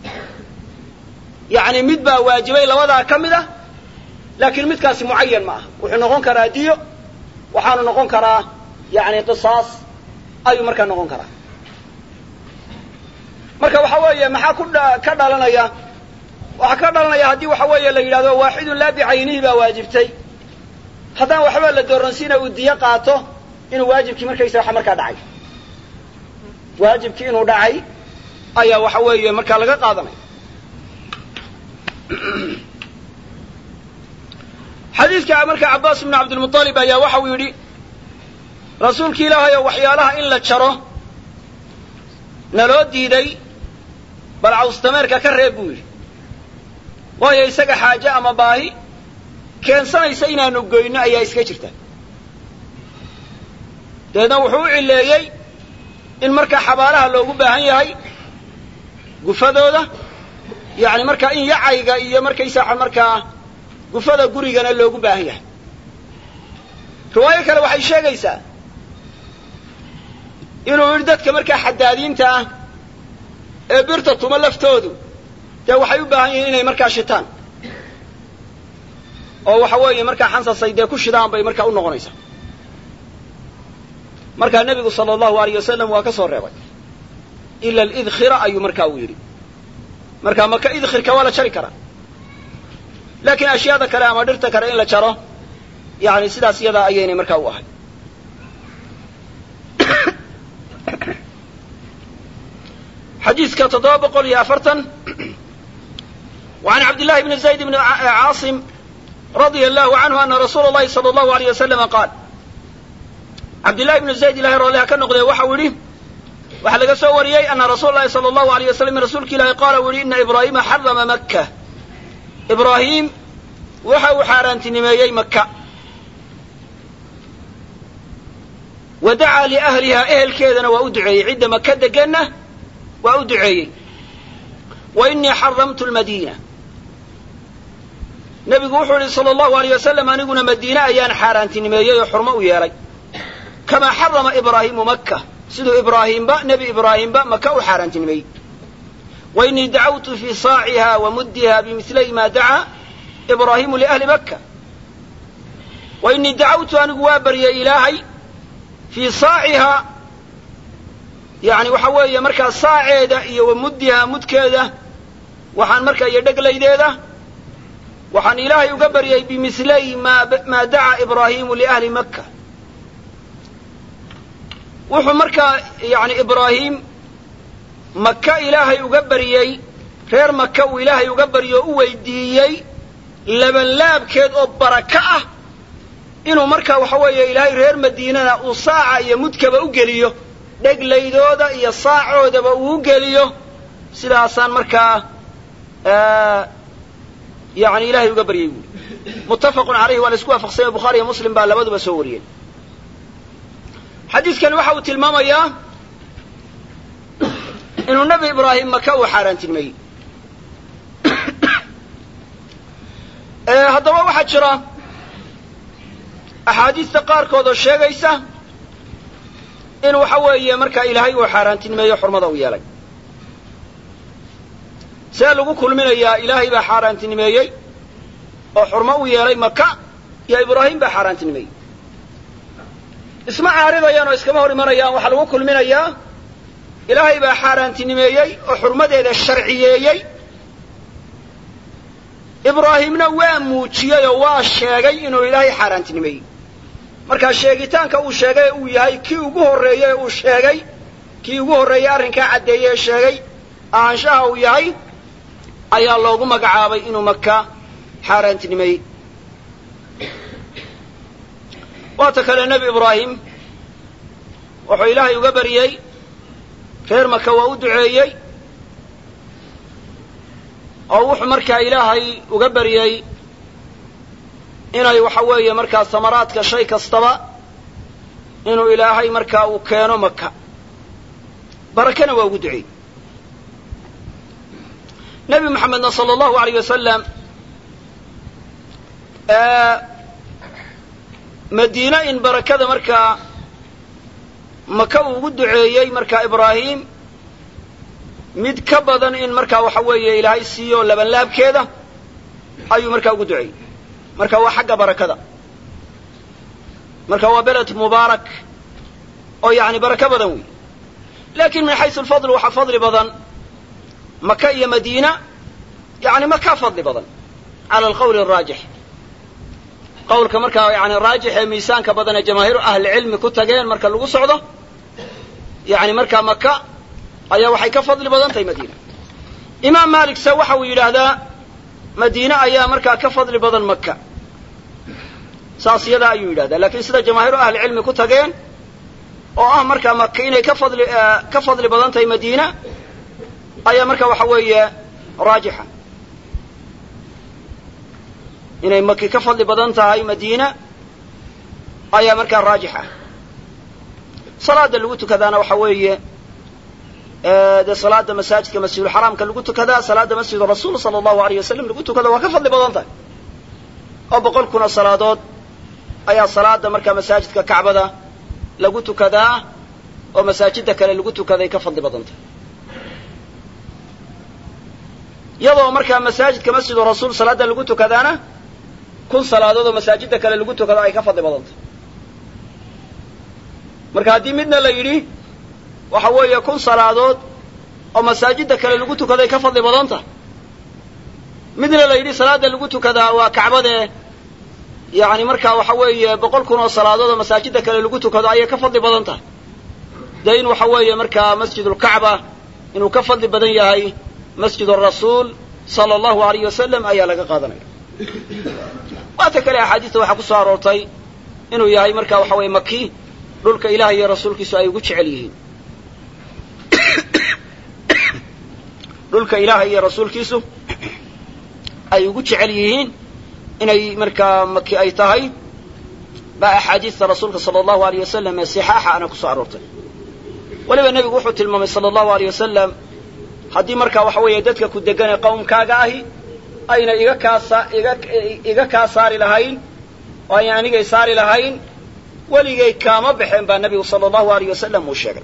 yani mid baa waajibay labadaa ka mid ah laakiin midkaasi mucayan ma aha wuxuu noqon karaa diyo waxaanu noqon karaa yani qisaas ayuu markaa noqon karaa marka waxa weeye maxaa ku ka dhalanaya waxaa ka dhalanaya haddii waxa weeye la yidhahdo waaxidun laa bicaynihi baa waajibtay haddaan waxba la dooransiina uu diyo qaato inuu waajibkii markaysa waxa markaa dhacay waajibkii inuu dhacay ayaa waxa weeye markaa laga qaadanaya xadiidka marka cabbaas ibnu cabdilmuطalib ayaa waxa uu yidhi rasuulki ilaahay oo waxyaalaha in la jaro naloo diiday bal cawstameerka ka reeb buu yidhi waayo isaga xaaje ama baahi keensanaysa inaanu goyno ayaa iska jirta dabeedna wuxuu u cileeyey in markaa xabaalaha loogu baahan yahay gufadooda yani markaa in yacayga iyo markaysaa markaa gufada gurigana loogu baahan yahay riwaayo kale waxay sheegaysaa inuu yidhi dadka markaa xadaadiinta ah ee birta tuma laftoodu dee waxay u baahan yihiin inay markaa shitaan oo waxa weeye markaa xansasay dee ku shidaan bay markaa u noqonaysaa markaa nebigu sala allahu alayh wasalam waa ka soo reebay ila alidkhira ayuu markaa uu yidhi markaa maka idkhirka waa la jari karaa laakiin ashyaada kale ama dhirta kale in la jaro yani sidaas iyadaa ayaynay markaa u ahay xadiiska toddoba boqol iyo afartan وعن عبد الله بن زيد بن عاصم رضي الله عنه أن رsuuل اللhi صلى الله عليه وسلم قاaل عبد الله بن زayd ilahay roolha ka noqdee waxau yihi waxaa laga soo wariyey أna rasuul الlahi صلى الله عليه وسلم rasuulka ilahi qaala u yihi إna إbrahima xarama maka إbrahim waxa uu xaaraantinimeeyey maka wa dacaa liأhliha ehelkeedana waa u duceeyey cidda maka deganna waa u duceeyey wa inii xaramtu lmadiina nebigu wuxuu yihi sala allahu alayh wasalam aniguna madiine ayaan xaaraantinimeeyey oo xurmo u yeelay kamaa xarama ibraahimu makka siduu ibraahiimba nebi ibraahimba maka u xaaraantinimeeyey wa inii dacawtu fii saaciha wa muddiha bimilay ma dacaa ibraahimu liahli makka wa inii dacawtu anigu waa baryay ilaahay fii saaciha yani waxa weeye markaa saaceeda iyo wa muddiha mudkeeda waxaan markaa iyo dheglaydeeda waxaan ilaahay uga baryay bimislay maa dacaa ibraahimu liahli makka wuxuu markaa yani ibraahim maka ilaahay uga baryey reer maka uu ilaahay uga baryo o u weydiiyey labanlaabkeed oo baraka ah inuu markaa waxa weeye ilaahay reer madiinana uu saaca iyo mudkaba u geliyo dheglaydooda iyo saacoodaba uu u geliyo sidaasaan markaa yani ilahay uga baryay buui muttafaqun alayhi waa la isku waafaqsanya bukhaari iyo muslim baa labaduba soo wariyeen xadiidkani waxa uu tilmaamayaa inuu nebi ibraahim maka uu xaaraantinimeeyey haddaba waxaa jira axaadiista qaarkood oo sheegaysa in waxa weeye markaa ilaahay uu xaaraantinimeeyo xurmada u yeelay see lagu kulminayaa ilaahay baa xaaraantinimeeyey oo xurmo u yeelay maka iyo ibraahim baa xaaraantinimeeyey isma caaridayaan oo iskama hor imanayaan waxaa lagu kulminayaa ilaahay baa xaaraantinimeeyey oo xurmadeeda sharciyeeyey ibraahimna waa muujiyey oo waa sheegay inuu ilaahay xaaraantinimeeyey markaa sheegitaanka uu sheegay uu yahay kii ugu horreeyey uu sheegay kii ugu horreeyey arrinkaa caddeeye ee sheegay ahaanshaha uu yahay ayaa loogu magacaabay inuu maka xaaraantinimeeyey waata kale nebi ibraahim wuxuu ilaahay uga baryey reer maka waa u duceeyey oo wuxuu markaa ilaahay uga baryey inay waxa weeye markaa samaraadka shay kastaba inuu ilaahay markaa uu keeno maka barakana waa ugu duceeyey nebi moxamedna sala allahu alayh wasalam madiine in barakada markaa maka uu ugu duceeyey markaa ibraahim mid ka badan in markaa waxa weeye ilaahay siiyo labanlaabkeeda ayuu markaa ugu duceeyey marka waa xagga barakada marka waa beled mubaarak oo yani barako badan wey lakin min xaysu alfadl waxaa fadli badan maka iyo madiina yani maka fadli badan cala alqawli araajix qawlka markaa yani raajix ee miisaanka badan ee jamaahiiru ahlicilmi ku tageen marka lagu socdo yani markaa maka ayaa waxay ka fadli badan tahay madiina imaam malik se waxa uu yidhaahdaa madiine ayaa markaa ka fadli badan maka saas yadaa ayuu yidhahdaa lakin sida jamaahiiru ahlicilmi ku tageen oo ah markaa maka inay ka fadli ka fadli badan tahay madiina ayaa marka waxa weeye raajixa inay maki ka fadli badan tahay madiina ayaa markaa raajixa salaada lagu tukadaana waxa weeye dee salaada masaajidka masjidulxaraamka lagu tukadaa salaada masjid rasuul sala allahu alayh wasalam lagu tukada waa ka fadli badan tahay oo boqol kuna salaadood ayaa salaada markaa masaajidka kacbada lagu tukadaa oo masaajida kale lagu tukaday ka fadli badan tahay iyadoo markaa masaajidka masjidu rasuul salaada lagu tukadaana kun salaadood oo masaajida kale lagu tukado ay ka fadli badan tahay marka haddii midna la yidhi waxa weeye kun salaadood oo masaajida kale lagu tukaday ka fadli badan tahay midna la yidhi salaada lagu tukadaa waa kacbadee yani markaa waxa weeye boqol kun oo salaadood oo masaajida kale lagu tukado ayay ka fadli badan tahay dee in waxa weeye markaa masjidulkacba inuu ka fadli badan yahay masjid arasuul sala allahu alayh wasalam ayaa laga qaadanaya waata kale axaadiista waxaa ku soo aroortay inuu yahay marka waxa weeye maki dhulka ilaah iyo rasuulkiisu ay ugu jecel yihiin dhulka ilaahay iyo rasuulkiisu ay ugu jecel yihiin inay markaa maki ay tahay baa axaadiista rasuulka sala allahu alayh wasalam ee sixaaxa ana kusoo aroortay weliba nebigu wuxuu tilmaamay sala allahu alayh wasalam haddii markaa waxa weeye dadka ku degan ee qawmkaaga ahi ayna iga kaasa iga iga kaa saari lahayn oo ayna anigay saari lahayn weligay kaama baxeen baa nebigu sala allahu alayh wasalam uu sheegay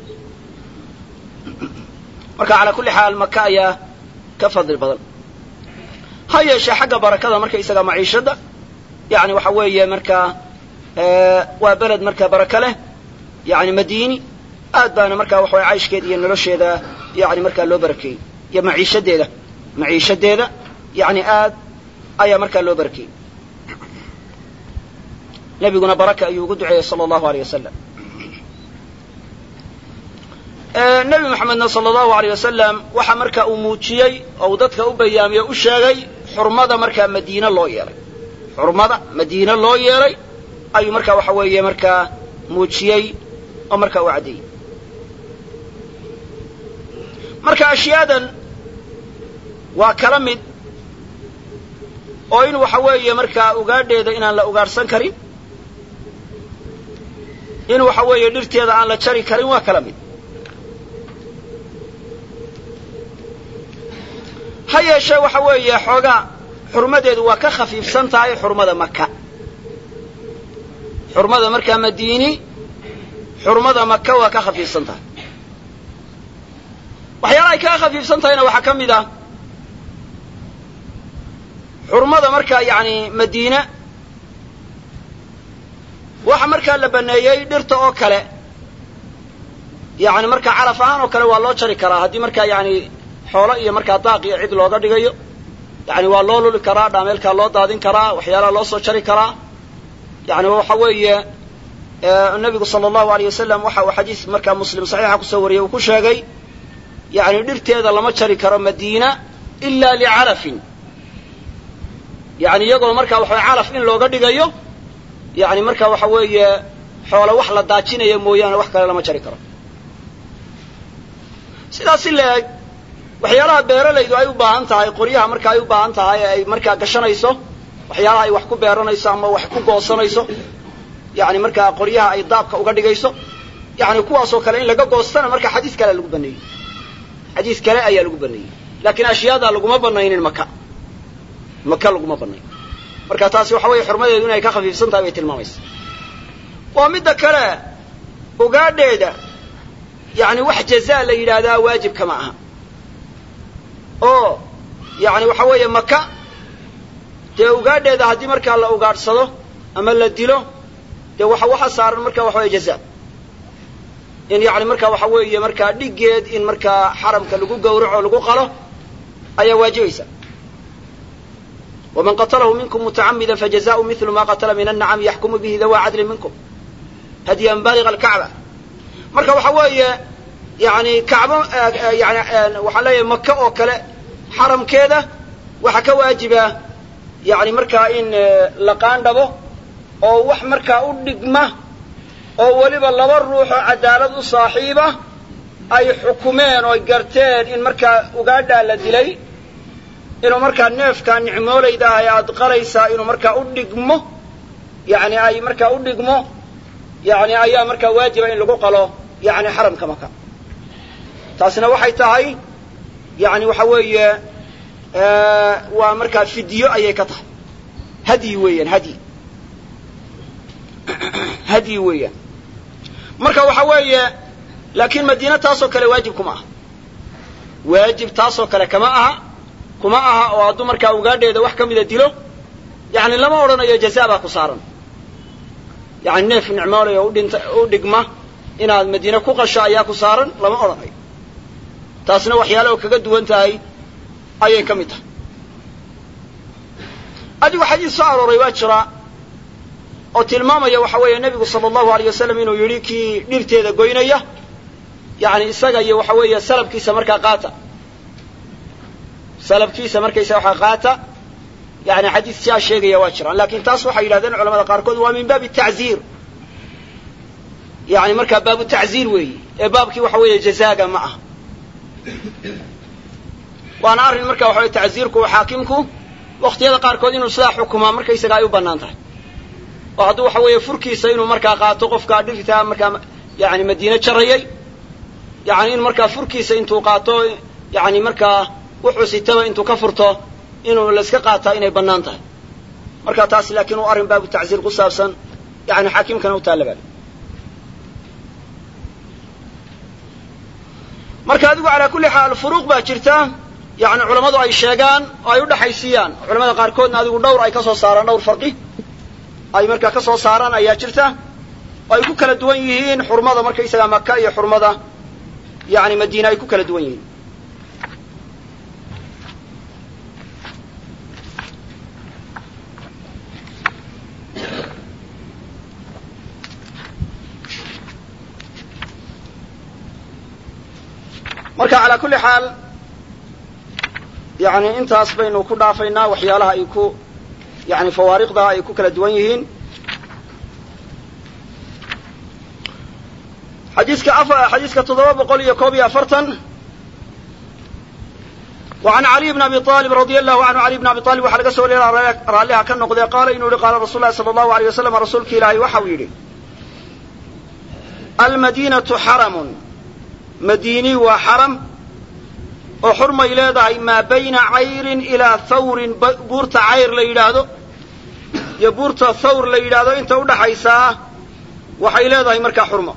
marka calaa kulli xaal maka ayaa ka fadli badan ha yeeshee xagga barakada markaysaga maciishadda yani waxa weeye markaa waa beled markaa baraka leh yani madiini aad baana markaa waxa weye cayshkeeda iyo nolosheeda yani markaa loo barakeeyey iyo maciishadeeda maciishadeeda yani aad ayaa markaa loo barakeeyey nebiguna baraka ayuu ugu duceeyey sala allahu aleyh wasalam nebi moxamedna sala allahu aleyh wasalam waxa marka uu muujiyey oo uu dadka u bayaamiye u sheegay xurmada markaa madiine loo yeelay xurmada madiine loo yeelay ayuu markaa waxa weeye markaa muujiyey oo markaa u caddeeyey marka ashyaadan waa kala mid oo in waxa weeye markaa ugaadheeda inaan la ugaadhsan karin in waxa weeye dhirteeda aan la jari karin waa kala mid ha yeeshee waxa weeye xoogaa xurmadeedu waa ka khafiifsan tahay xurmada maka xurmada markaa madiini xurmada maka waa ka khafiifsan tahay waxyaala ay kaga khafiifsan tahayna waxaa ka mid ah xurmada markaa yani madiina waxa markaa la baneeyey dhirta oo kale yani markaa calaf ahaan oo kale waa loo jari karaa haddii markaa yani xoolo iyo markaa daaq iyo cid looga dhigayo yani waa loo luli karaa dhaameelkaa loo daadin karaa waxyaalaha loo soo jari karaa yani waxa weeye nabigu sala allahu aleyh wasalam waxa uu xadiis markaa muslim saxiixa kusoo wariyey uu ku sheegay yani dhirteeda lama jari karo madiina ila licalafin yani iyagoo markaa waxa calaf in looga dhigayo yani marka waxa weeye xoolo wax la daajinaya mooyaane wax kale lama jari karo sidaas si la-eg waxyaalaha beeralaydu ay u baahan tahay qoryaha marka ay u baahan tahay ay markaa gashanayso waxyaalaha ay wax ku beeranayso ama wax ku goosanayso yani markaa qoryaha ay daabka uga dhigayso yani kuwaasoo kale in laga goostana marka xadiis kale lagu baneeyey xadiis kale ayaa lagu baneeyey laakiin ashyaada laguma banaynin maka maka laguma banayn marka taasi waxa weeye xurmadeedu inay ka khafiifsan tahay bay tilmaamaysa waa midda kale ugaadheeda yani wax jazaa la yidhaahdaa waajibka ma aha oo yani waxa weeye maka dee ugaadheeda haddii markaa la ugaadhsado ama la dilo dee waxa waxa saaran marka waxa weye jaza in yani marka waxa weeye markaa dhiggeed in markaa xaramka lagu gawraco lagu qalo ayaa waajibaysa waman qatalahu minkum mutacamida fajazaءu milu ma qatala min annacami yaxkumu bihi dawa cadlin minkum hadyan baliga alkacba marka waxa weeye yani kacbo yani waxaan leeyahay maka oo kale xaramkeeda waxaa ka waajiba yani markaa in la qaandhabo oo wax markaa u dhigma oo weliba laba ruuxoo cadaalad u saaxiiba ay xukumeen oo garteen in markaa ugaadhaa la dilay inuu markaa neefkaa nicmoolayda ah ee aad qalaysaa inuu markaa u dhigmo yani ay markaa u dhigmo yani ayaa markaa waajiba in lagu qalo yani xaramka maka taasina waxay tahay yani waxa weeye waa markaa fidyo ayay ka tahay hadyi weeyaan hadyi hadyi weeyaan marka waxa weeye laakiin madiina taasoo kale waajib kuma aha waajib taasoo kale kama aha kuma aha oo hadduu markaa ugaadheeda wax ka mida dilo yani lama odhanayo jazaa baa ku saaran yani neef nicmoolayo udhinta u dhigma inaad madiine ku qasho ayaa ku saaran lama odhanayo taasna waxyaala oo kaga duwan tahay ayay ka mid tahay adigu xadiis soo arooray waa jira oo tilmaamaya waxa weeye nebigu sala allahu aleyh wasalam inuu yidhi kii dhirteeda goynaya yani isaga iyo waxa weeye salabkiisa markaa qaata salabkiisa markaysa waxaa qaata yani xadiis siaa sheegaya waa jiraan lakin taas waxay yidhahdeen culamada qaarkood waa min baabi tacziir yani markaa baabu tacziir weeyi ee baabkii waxa weeye jazaaga ma aha waana arrin marka waxa weye tacziirku xaakimku waktiyada qaarkood inuu sidaa xukumaa markaysaga ay u bannaan tahay oo hadduu waxa weeye furkiisa inuu markaa qaato qofkaa dhirtaa markaa yani madiine jarayay yani in markaa furkiisa intuu qaato yani markaa wuxuu sitaba intuu ka furto inuu layska qaataa inay bannaan tahay marka taas laakiin uu arrin baabu tacziir ku saabsan yani xaakimkana u taallabal marka adigu calaa kulli xaal furuuq baa jirta yani culammadu ay sheegaan oo ay udhaxaysiiyaan culamada qaarkoodna adigu dhowr ay ka soo saaraan dhowr farqi ay markaa ka soo saaraan ayaa jirta oo ay ku kala duwan yihiin xurmada markaysagaa maka iyo xurmada yani madiine ay ku kala duwan yihiin marka calaa kulli xaal yani intaas baynu ku dhaafaynaa waxyaalaha ay ku yani fawaariqda ay ku kala duwan yihiin xadiiska xadiiska toddoba boqol iyo koob iyo afartan وعن علي بن أبي طالب رضي الله عنه علي بن أبي طالب waxaa laga soo wariya raalliha ka noqdee qaala inuu yihi qaala rasul lahi salى الlahu عalيه wasalam rasuulka ilaahay waxau yidhi almadinaةu xaramun madiini waa xaram oo xurmay leedahay maa bayna cayrin ilaa thawrin buurta cayr la yidhaahdo iyo buurta thawr la yidhaahdo inta udhaxaysaa waxay leedahay markaa xurmo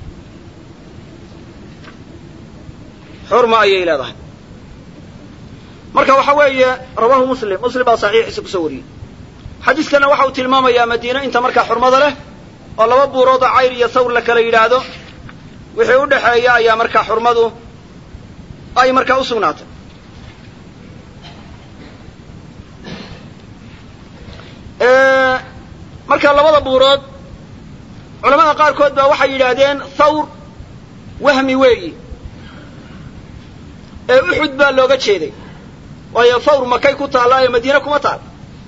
xurmo ayay leedahay marka waxa weeye rawaahu muslim muslim baa saxiixiisa kusoo wariyey xadiiskana waxa uu tilmaamayaa madiine inta markaa xurmada leh oo laba buurood oo cayr iyo thawr la kala yidhaahdo wixii u dhexeeya ayaa markaa xurmadu ay markaa u sugnaatay marka labada buurood culamada qaarkood baa waxay yidhaahdeen thawr wahmi weeyi ee uxud baa looga jeeday waayo thawr makay ku taallaa ee madiine kuma taal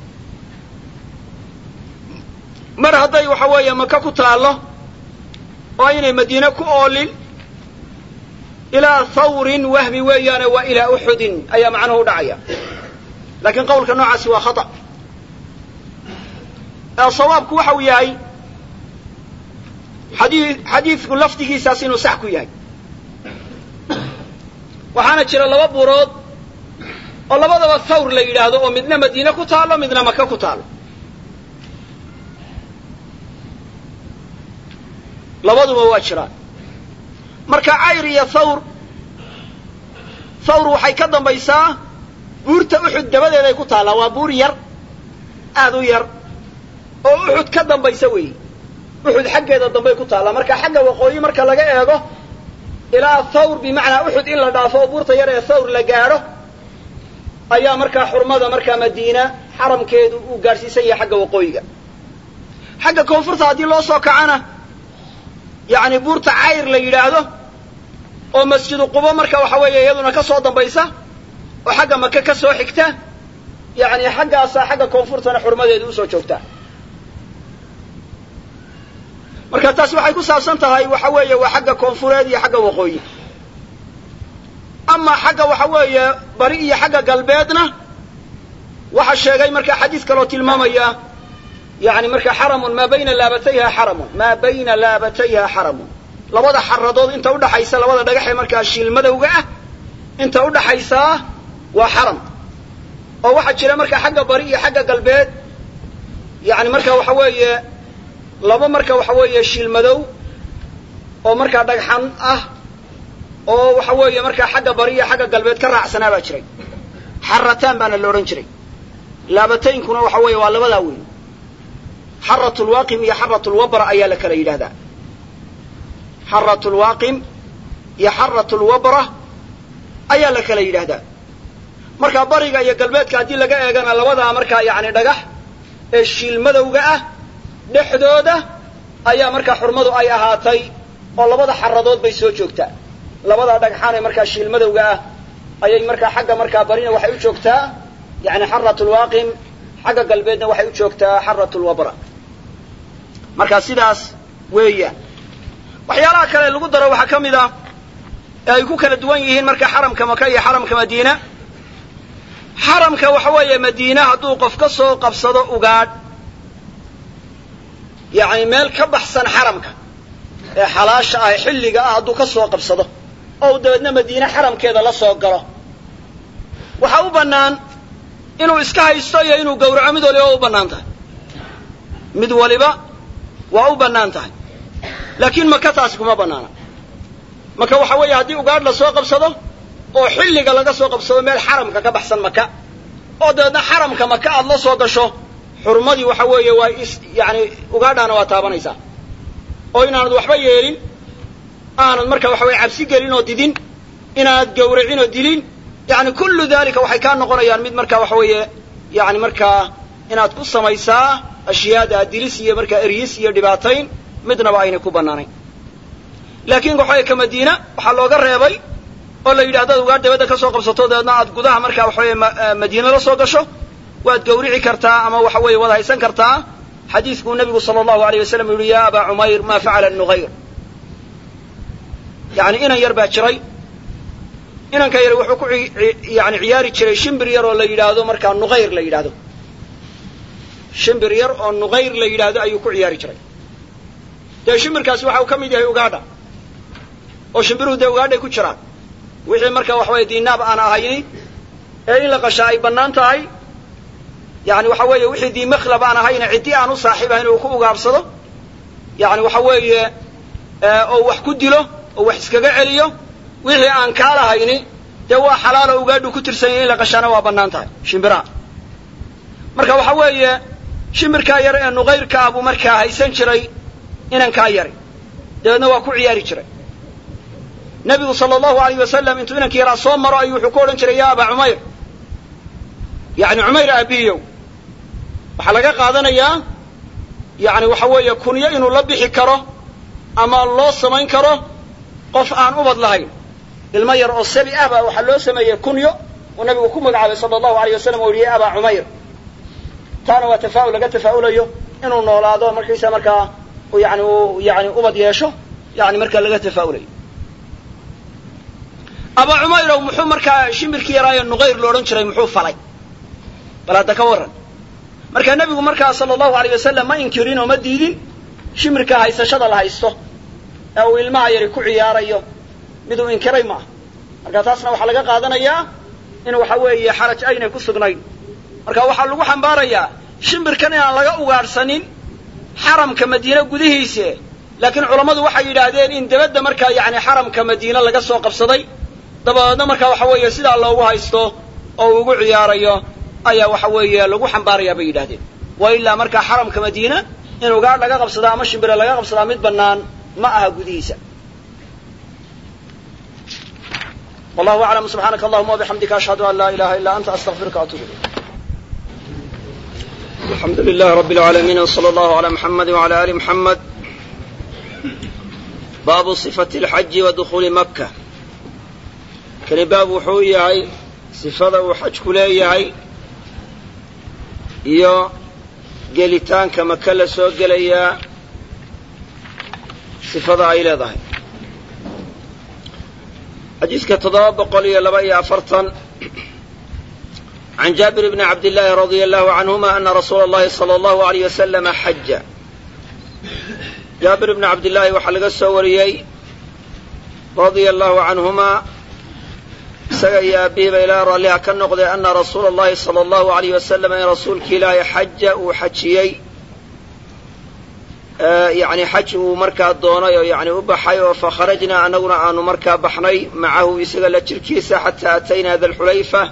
mar hadday waxa weeye maka ku taallo oo aynay madiine ku oolin ilaa thawrin wahmi weeyaane waa ilaa uxudin ayaa macnuhu u dhacaya laakiin qawlka noocaasi waa khata sawaabku waxa uu yahay xadii xadiidku lafdigiisaas inuu sax ku yahay waxaana jira laba buurood oo labadaba thawr la yidhaahdo oo midna madiine ku taallo midna maka ku taallo labaduba waa jiraan marka cayr iyo thawr thawr waxay ka dambaysaa buurta uxud dabadeeday ku taallaa waa buur yar aad u yar oo uxud ka dambaysa weeyi uxud xaggeeda dambay ku taallaa marka xagga waqooyi marka laga eego ilaa thawr bimacnaa uxud in la dhaafo oo buurta yar ee thawr la gaadho ayaa markaa xurmada markaa madiina xaramkeedu uu gaadhsiisan yahay xagga waqooyiga xagga koonfurta haddii loo soo kacana yacni buurta cayr la yidhaahdo oo masjidu qubo marka waxa weeye iyaduna ka soo dambaysa oo xagga maka ka soo xigta yacni xaggaasaa xagga koonfurtana xurmadeedu usoo joogtaa marka taasi waxay ku saabsan tahay waxa weeye waa xagga koonfureed iyo xagga waqooyi amaa xagga waxa weeye bari iyo xagga galbeedna waxa sheegay marka xadiis kaloo tilmaamaya yani marka xaramun maa bayna laabatayha xaramun maa bayna laabatayha xaramun labada xaradood inta udhaxaysa labada dhagaxee markaa shiilmadowga ah inta udhaxaysaa waa xaram oo waxaa jira marka xagga bari iyo xagga galbeed yani marka waxa weeye laba marka waxa weeye shiilmadow oo markaa dhagxan ah oo waxa weeye markaa xagga bari iyo xagga galbeed ka raacsanaa baa jiray xarataan baana la odhan jiray laabataynkuna waxa weeye waa labadaa weyn xarat lwaaqim iyo xarat lwabra ayaa la kala yidhahdaa xarat lwaaqim iyo xarat lwabra ayaa la kala yidhaahdaa markaa bariga iyo galbeedka haddii laga eegana labadaa markaa yani dhagax ee shiilmadowga ah dhexdooda ayaa markaa xurmadu ay ahaatay oo labada xaradood bay soo joogtaa labada dhagxaan ee markaa shiilmadowga ah ayay markaa xagga markaa barina waxay u joogtaa yani xarat lwaaqim xagga galbeedna waxay u joogtaa xarat lwabra marka sidaas weeyaan waxyaalaha kale lagu daro waxaa ka mid ah ee ay ku kala duwan yihiin marka xaramka maka iyo xaramka madiina xaramka waxa weeye madiina hadduu qof ka soo qabsado ugaadh yacni meel ka baxsan xaramka ee xalaasha ah ee xilliga ah hadduu ka soo qabsado oo uu dabeedna madiine xaramkeeda la soo galo waxaa u bannaan inuu iska haysto iyo inuu gawraco mid waliba waa u bannaan tahay mid waliba waa u bannaan tahay laakiin maka taasi kuma bannaana maka waxa weeye haddii ugaadh la soo qabsado oo xilliga laga soo qabsado meel xaramka ka baxsan maka oo dabeedna xaramka maka aad la soo gasho xurmadii waxa weeye waa is yani ugaadhaana waa taabanaysaa oo inaanad waxba yeelin aanad marka waxa weye cabsi gelin oo didin inaanad gawracin oo dilin yani kullu dalika waxay kaa noqonayaan mid marka waxa weeye yani markaa inaad ku samaysaa ashyaada dilis iyo markaa eryis iyo dhibaatayn midnaba aynay ku bannaanayn laakiin waxaweye ka madiina waxaa looga reebay oo la yidhi haddaad ugaadh dabadda ka soo qabsato dabeedna aad gudaha marka waxa weye madiina la soo gasho waad gawrici kartaa ama waxa weeye waad haysan kartaa xadiidkuu nabigu sala allahu alayh wasalam yihi ya abaa cumayr ma facala nughayr yani inan yar baa jiray inanka yar wuxuu ku yani ciyaari jiray shimbir yar oo la yidhaahdo markaa nughayr la yidhaahdo shimbir yar oo nughayr la yidhaahdo ayuu ku ciyaari jiray dee shimbirkaasi waxa uu ka mid yahay ugaadha oo shimbiruhu dee ugaadhay ku jiraan wixii marka waxa weye diinaab aan ahayni ee in la qashaa ay bannaan tahay yani waxa weeye wixii diimakhlab aan ahayna ciddi aan u saaxiib ahayn uu ku ugaabsado yani waxa weeye oo wax ku dilo oo wax iskaga celiyo wixii aan kaa lahayni dee waa xalaalo ugaadhu ku tirsanya in la qashaana waa bannaan tahay shimbiraha marka waxa weeye shimbirkaa yar ee nuqayrka ah buu markaa haysan jiray inankaa yari dabeedna waa ku ciyaari jiray nebigu sala allahu alayh wasalam intuu inankii yaraa soo maro ayuu wuxuu ku odhan jiray ya abaa cumayr yani cumayr aabihiyow waxaa laga qaadanayaa yani waxa weeye kunyo inuu la bixi karo ama loo samayn karo qof aan ubad lahayn ilmo yar oo sabi ah baa waxaa loo sameeyey kunyo uu nabigu ku magacaabay sala allahu alayh wasalam oo yihi abaa cumayr taana waa tafaa'ul laga tafaa'ulayo inuu noolaado markiisa markaa yani uu yani ubad yeesho yani markaa laga tafaa'ulayo abaa cumayrow muxuu markaa shimbirkii yaraayo nuqayr lo odhan jiray muxuu falay bal hadda ka warran markaa nebigu markaa sala allahu alayh wasalam ma inkirin oo ma diidin shimbirka haysashada la haysto ee uu ilmaha yari ku ciyaarayo miduu inkiray maaha marka taasna waxaa laga qaadanayaa in waxa weeye xaraj aynay ku sugnayn marka waxaa lagu xambaarayaa shimbirkan inaan laga ugaadhsanin xaramka madiine gudihiise laakiin culammadu waxay yidhaahdeen in debadda markaa yani xaramka madiine laga soo qabsaday dabadeedna markaa waxa weeye sidaa loogu haysto oo uu ugu ciyaarayo ayaa waxa weeye lagu xambaarayaa bay yidhahdeen wa ilaa markaa xaramka madiina in ugaadh laga qabsadaa ama shimbire laga qabsadaa mid bannaan ma aha gudihiisa wallahu aclam subxaanaka allahuma wabixamdika ashhadu an laa ilaha illa anta astaqfiruka atuub ilayk alxamdu lilah rabi اlcaalamiin wsala allahu ala muxamadi wala ali muxamed baabu sifati اlxaji wa dukuuli maka kani baab wuxuu yahay sifada uu xajku leeyahay iyo gelitaanka maka la soo gelayaa sifada ay leedahay xadiiska toddoba boqol iyo laba iyo afartan can jaabir bni cabdillaahi radia allahu canhuma ana rasuula allahi sala allahu alayh wasalama xaja jaabir bni cabdillaahi waxaa laga soo wariyey radia allahu canhumaa isaga iyo aabihiiba ilaa raalliha ka noqday ana rasuula allahi sala allahu alayh wasalam in rasuulki ilaahay xaja uu xajiyey yani xaj uu markaa doonay oo yani u baxay oo fakharajnaa annaguna aanu markaa baxnay macahu isaga la jirkiisa xataa ataynaa dalxulayfa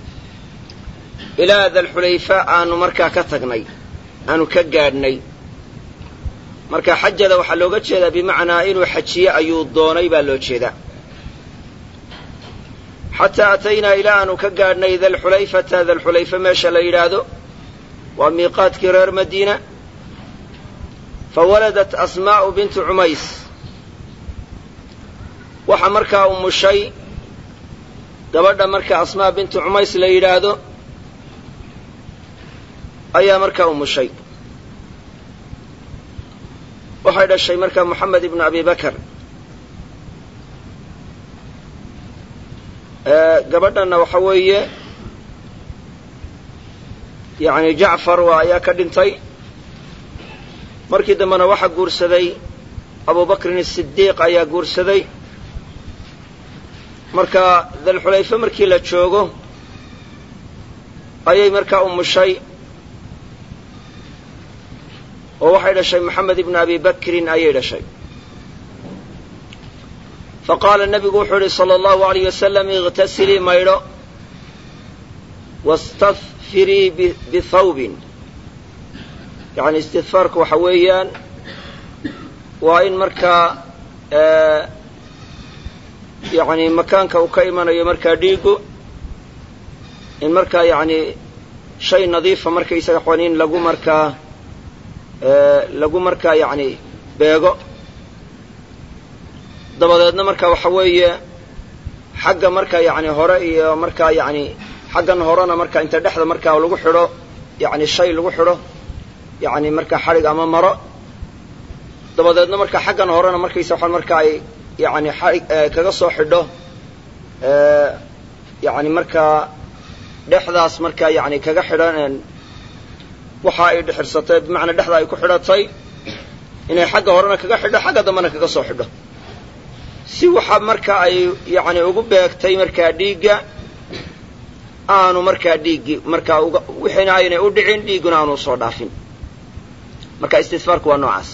ilaa dalxulayfa aanu markaa ka tagnay aanu ka gaadhnay marka xajada waxaa looga jeedaa bimacnaa inuu xajiye ayuu doonay baa loo jeedaa xataa ataynaa ilaa aanu ka gaadhnay dalxulayfata dalxulayfa meesha la yidhaahdo waa miiqaadkii reer madiina fawaladat asmaa'u bintu cumays waxa markaa umushay gabadha marka asmaa bintu cumays la yidhaahdo ayaa markaa umushay waxay dhashay markaa moxamed ibnu abi bakar gabadhanna waxa weeye yani jacfar waa ayaa ka dhintay markii dambena waxaa guursaday abu bakrin asidiiq ayaa guursaday marka dalxulayfe markii la joogo ayay markaa umushay oo waxay dhashay moxamed ibnu abi bakrin ayay dhashay faqaala nebigu wuxuu yihi sala allahu alayh wasalam iqtasilii maydho wastadfirii bithawbin yani istidfaarku waxa weeyaan waa in markaa yani makaanka uu ka imanayo markaa dhiigu in markaa yani shay nadiifa markaysaga xon in lagu markaa lagu markaa yani beego dabadeedna marka waxa weeye xagga marka yani hore iyo markaa yani xaggan horena marka inta dhexda markaa lagu xidho yani shay lagu xidho yani markaa xadhig ama maro dabadeedna marka xaggan horena markaysa waxaan marka ay yani xadhig kaga soo xidho yani markaa dhexdaas markaa yani kaga xidhan waxa ay dhixirsatay bimacnaa dhexda ay ku xidhatay inay xagga horena kaga xidho xagga dambena kaga soo xidho si waxa marka ay yani ugu beegtay markaa dhiigga aanu markaa dhiiggi markaa uga wixiina aynay u dhicin dhiigguna aanu soo dhaafin marka istidfaarku waa noocaas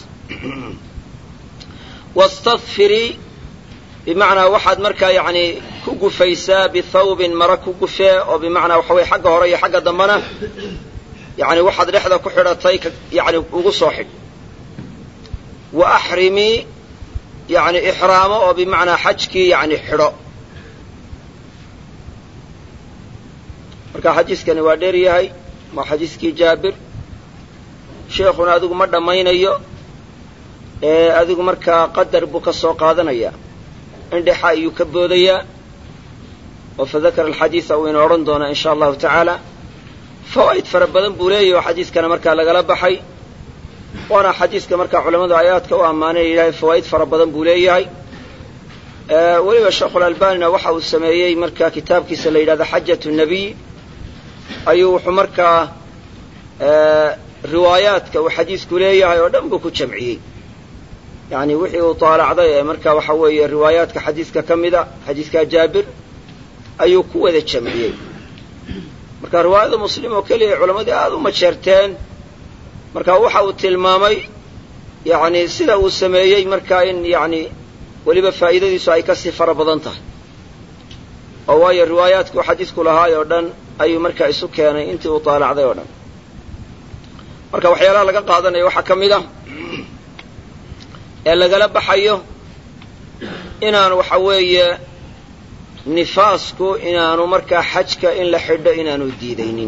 wastadfirii bimacnaa waxaad markaa yani ku gufaysaa bithawbin mara ku gufee oo bimacnaa waxa weye xagga hore iyo xagga dambena yani waxaad dhexda ku xidhatay yani ugu soo xidh wa axrimii yani ixraamo oo bimacnaa xajkii yani xidho marka xadiiskani waa dheer yahay waa xadiiskii jaabir sheekhuna adigu ma dhammaynayo ee adigu markaa qadar buu ka soo qaadanayaa indhexa ayuu ka boodayaa oo fadakara alxadiida uu ina odhan doonaa in sha allahu tacaala fawaa'id fara badan buu leeyahy oo xadiiskana markaa lagala baxay waana xadiiska markaa culammadu aayaadka u ammaanay ilahay fawaa'id fara badan buu leeyahay weliba sheekhulalbanina waxa uu sameeyey markaa kitaabkiisa la yidhahdo xajatu nabiy ayuu wuxuu markaa riwaayaadka uu xadiisku leeyahay oo dhan buu ku jamciyey yani wixii uu taalacday ee marka waxa weeye riwaayaadka xadiiska ka mida xadiiska jaabir ayuu ku wada jamciyey marka riwaayada muslim oo keliya culammadii aada u majeerteen marka waxa uu tilmaamay yani sida uu sameeyey markaa in yani weliba faa'iidadiisu ay kasii fara badan tahay oo waayo riwaayaadku xadiisku lahaay oo dhan ayuu markaa isu keenay intii uu taalacday oo dhan marka waxyaalaha laga qaadanayo waxaa ka mid ah ee lagala baxayo inaan waxa weeye nifaasku inaanu markaa xajka in la xidho inaanu diidaynin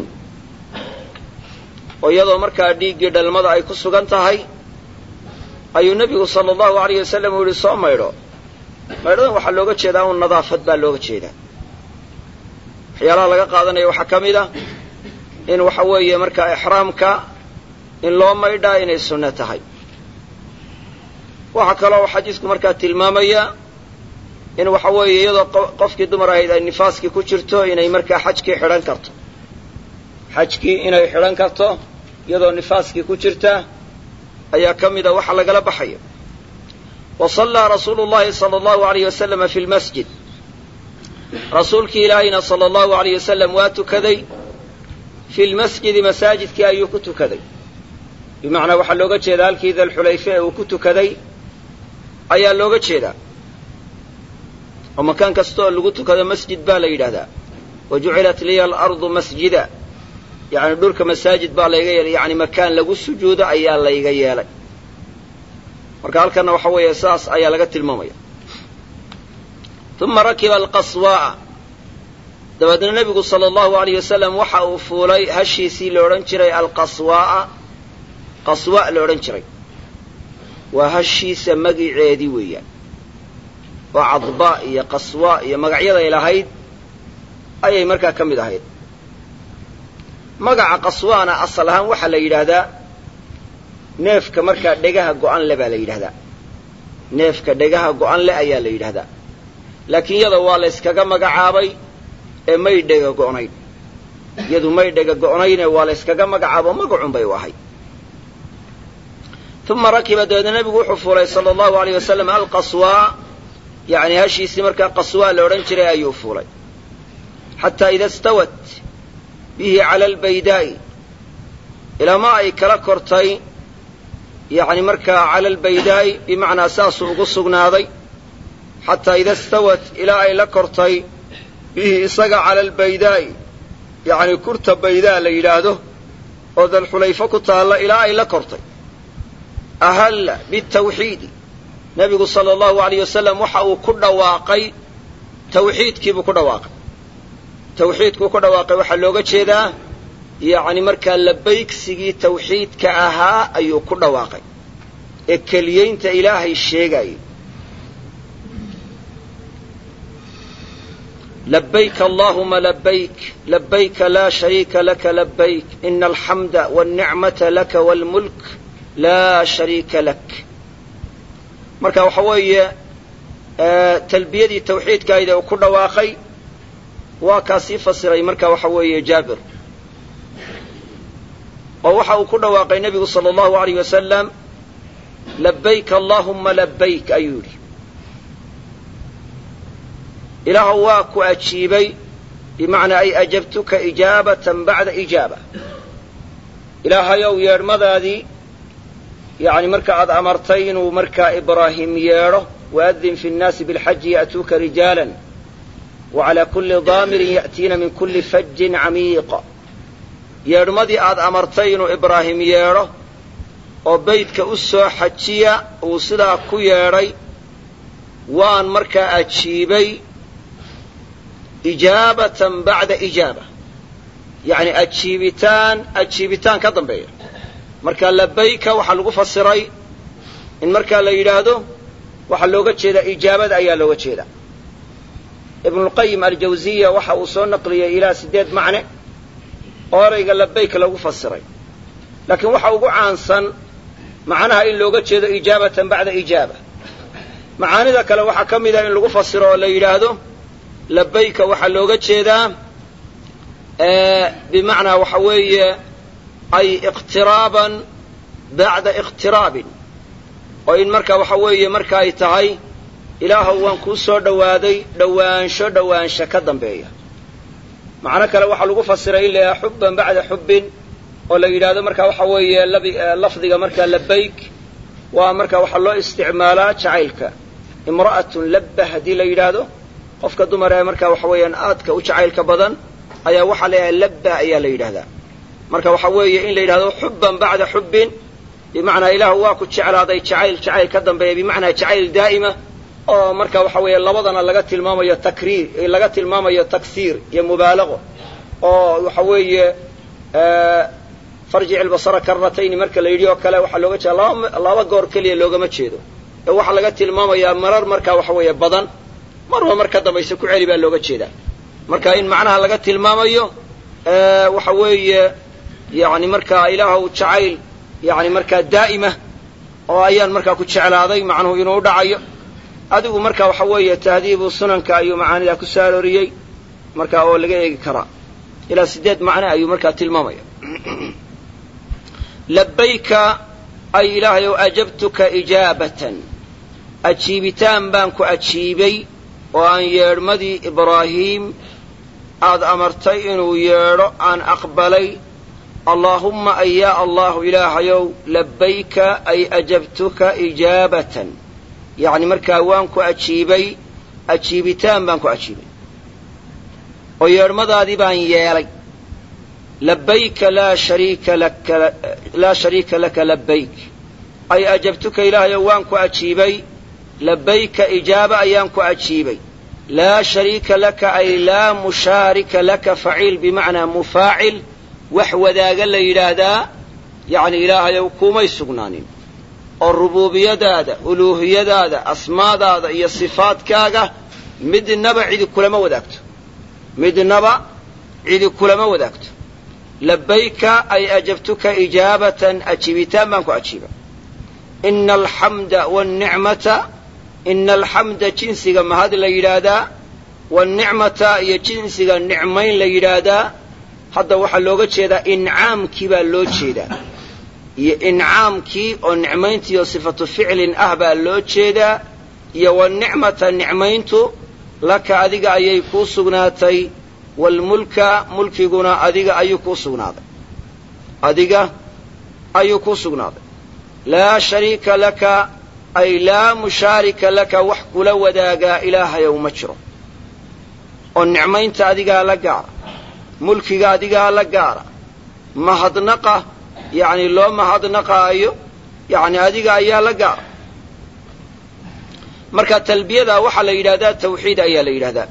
oo iyadoo markaa dhiiggii dhalmada ay ku sugan tahay ayuu nebigu sala allahu alayh wasalam uu yihi soo maydho maydhadan waxaa looga jeedaa un nadaafad baa looga jeedaa waxyaalaha laga qaadanaya waxaa ka mid ah in waxa weeye markaa ixraamka in loo maydhaa inay sunno tahay waxaa kaloo xadiisku markaa tilmaamaya in waxa weeye iyadoo qofkii dumar ahayd ay nifaaskii ku jirto inay markaa xajkii xidhan karto xajkii inay xidhan karto iyadoo nifaaskii ku jirta ayaa ka mida waxa lagala baxaya wa sallaa rasuulu llahi sala allahu alayh wasalama fi lmasjid rasuulkii ilaahayna sala allahu alayh wasalam waa tukaday fi lmasjidi masaajidkii ayuu ku tukaday bimacnaa waxaa looga jeedaa halkii dalxulayfe ee uu ku tukaday ayaa looga jeedaa oo makaan kasta oo lagu tukado masjid baa la yidhahdaa wa jucilat liya alardu masjida yani dhulka masaajid baa layga yeelay yani makaan lagu sujuudo ayaa layga yeelay marka halkana waxa weeye saas ayaa laga tilmaamaya uma rakiba alqaswaa'a dabeedna nebigu sala allahu alayh wasalam waxa uu fuulay hashiisii la odhan jiray alqaswaa'a qaswa la odhan jiray waa hashiisa magiceedii weeyaan oo cadba iyo qaswa iyo magacyaday lahayd ayay markaa ka mid ahayd magaca qaswaana asal ahaan waxaa la yidhaahdaa neefka markaa dhegaha go'an le baa la yidhahdaa neefka dhegaha go'an le ayaa la yidhahdaa laakiin iyada waa la yskaga magacaabay ee may dhega go'nayn iyadu may dhega go'nayne waa la yskaga magacaabo magacun bay u ahayd uma rakiba dabeedna nebigu wuxuu fuulay sala allahu alayh wasalam alqaswaa yani hashiisii markaa qaswaa la odhan jiray ayuu fuulay xataa ida stawat bihi cala albaydaa'i ilama ay kala kortay yani markaa cala albaydaa'i bimacnaa saasuu ugu sugnaaday xataa ida stawat ilaa ay la kortay bihi isaga cala albaydaa'i yani kurta baydaa la yidhaahdo oo dalxulayfo ku taalla ilaa ay la kortay ahalla bitawxiidi nebigu sala allahu alayh wasalam waxa uu ku dhawaaqay tawxiidkiibuu ku dhawaaqay tawxiidkuu ku dhawaaqay waxaa looga jeedaa yacni markaa labaygsigii tawxiidka ahaa ayuu ku dhawaaqay ee keliyeynta ilaahay sheegaayay labayk allahuma labayk labayka laa shariika laka labayk ina alxamda walnicmata laka walmulk laa shariika lak marka waxa weeye talbiyadii tawxiidkaayda uu ku dhawaaqay waa kaa sii fasiray marka waxa weeye jaabir oo waxa uu ku dhawaaqay nebigu sala allahu alayh wasalam labayk allahuma labayk ayuu yidhi ilaahu waa ku ajiibay bimacnaa ay ajabtuka ijaabatan bacda ijaaba ilaahayow yeedhmadaadii yani marka aad amartay inuu markaa ibraahim yeedho waadin fi nnaasi bilxaji ya'tuuka rijaala wacalaa kulli daamirin ya'tiina min kulli fajin camiiqa yeedhmadii aad amartay inuu ibraahim yeedho oo beydka u soo xajiya uu sidaa ku yeedhay waan markaa ajiibay ijaabatan bacda ijaaba yacni ajiibitaan ajiibitaan ka dambeeya marka labayka waxaa lagu fasiray in markaa la yidhaahdo waxaa looga jeedaa ijaabada ayaa looga jeedaa ibnulqayim aljawziya waxa uu soo naqliyey ilaa siddeed macne oo erayga labayk lagu fasiray laakiin waxa ugu caansan macnaha in looga jeedo ijaabatan bacda ijaaba macaanida kale waxaa ka mida in lagu fasiro oo la yidhaahdo labayka waxaa looga jeedaa bimacnaa waxa weeye ay iqtiraaban bacda iqtiraabin oo in marka waxa weeye marka ay tahay ilaahow waan kuu soo dhowaaday dhowaansho dhowaansho ka dambeeya macno kale waxaa lagu fasiray in la yidhaha xubban bacda xubbin oo la yidhaahdo marka waxa weeye lafdiga markaa labayk waa marka waxaa loo isticmaalaa jacaylka imra'atun labba haddii la yidhaahdo qofka dumar ee marka waxa weeyaan aadka u jacaylka badan ayaa waxaa la yidhahda labba ayaa la yidhahdaa marka waxa weeye in la yidhahdo xubban bacda xubbin bimacnaa ilaahu waa ku jeclaaday jacayl jacayl ka dambeeya bimacnaa jacayl daa'ima oo marka waxa weeye labadana laga tilmaamayo takriir laga tilmaamayo taksiir iyo mubaalaqo oo waxa weeye farjic ilbasara karratayni marka la yidhi oo kale waxaa looga jeeda laba laba goor keliya loogama jeedo ee waxaa laga tilmaamayaa marar marka waxa weeye badan marba mar ka dambaysa ku celi baa looga jeedaa marka in macnaha laga tilmaamayo waxa weeye yani markaa ilaahow jacayl yani markaa daa'ima oo ayaan markaa ku jeclaaday macnuhu inuu dhacayo adigu marka waxa weeye tahdiibu sunanka ayuu macaanidaa ku soo arooriyey marka oo laga eegi karaa ilaa siddeed macne ayuu markaa tilmaamaya labayka ay ilaahay ow ajabtuka ijaabatan ajiibitaan baan ku ajiibay oo aan yeedhmadii ibraahiim aad amartay inuu yeedho aan aqbalay allaahumma ay yaa allahu ilaahayow labayka ay ajabtuka ijaabatan yacni markaa waan ku ajiibay ajiibitaan baan ku ajiibay oo yeedhmadaadii baan yeelay labayka laa shariika laka laa shariika laka labayk ay ajabtuka ilaahayow waan ku ajiibay labayka ijaaba ayaan ku ajiibay laa shariika laka ay laa mushaarika laka faciil bimacnaa mufaacil wax wadaaga la yidhaahdaa yacni ilaahayow kumay sugnaanin oo rubuubiyadaada uluuhiyadaada asmaadaada iyo sifaadkaaga midnaba cidi kulama wadaagto midnaba cidi kulama wadaagto labayka ay ajabtuka ijaabatan ajiibitaan baan ku ajiibay ina alxamda wاnnicmata ina alxamda jinsiga mahad la yidhaahdaa waannicmata iyo jinsiga nicmayn la yidhaahdaa hadda waxaa looga jeedaa incaamkii baa loo jeedaa iyo incaamkii oo nicmayntii oo sifatu ficlin ah baa loo jeedaa iyo wanicmata nicmayntu laka adiga ayay kuu sugnaatay waalmulka mulkiguna adiga ayuu kuu sugnaaday adiga ayuu kuu sugnaaday laa shariika laka ay laa mushaarika laka wax kula wadaagaa ilaahayow ma jiro oo nicmaynta adigaa la gaara mulkiga adigaa la gaara mahadnaqa yacni loo mahadnaqaayo yacni adiga ayaa la gaara marka talbiyada waxaa la yidhahdaa tawxiid ayaa la yidhahdaa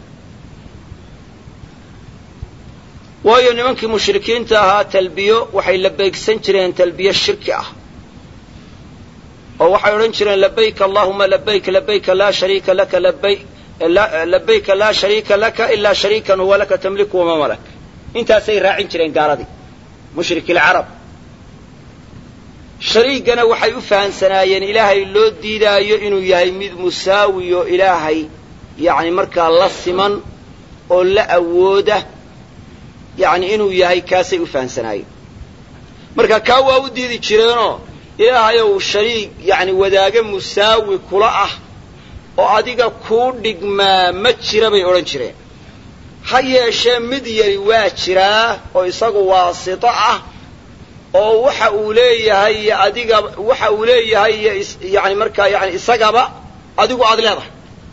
waayo nimankii mushrikiinta ahaa talbiyo waxay la beegsan jireen talbiyo shirki ah oo waxay odhan jireen labayk allahuma labayk labayka laa shariika laka labay labayka laa shariika laka ilaa shariikan huwa laka tamliku wama malak intaasay raacin jireen gaaladii mushrik ilcarab shariigana waxay u fahamsanaayeen ilaahay loo diidaayo inuu yahay mid musaawi oo ilaahay yacni markaa la siman oo la awooda yacni inuu yahay kaasay u fahamsanaayeen marka kaa waa u diidi jireenoo ilaahayow shariig yacni wadaaga musaawi kula ah oo adiga kuu dhigmaa ma jira bay odhan jireen ha yeeshee mid yari waa jiraa oo isagu waasito ah oo waxa uu leeyahay iyo adiga waxa uu leeyahay iyo yani markaa yani isagaba adigu aad leedahay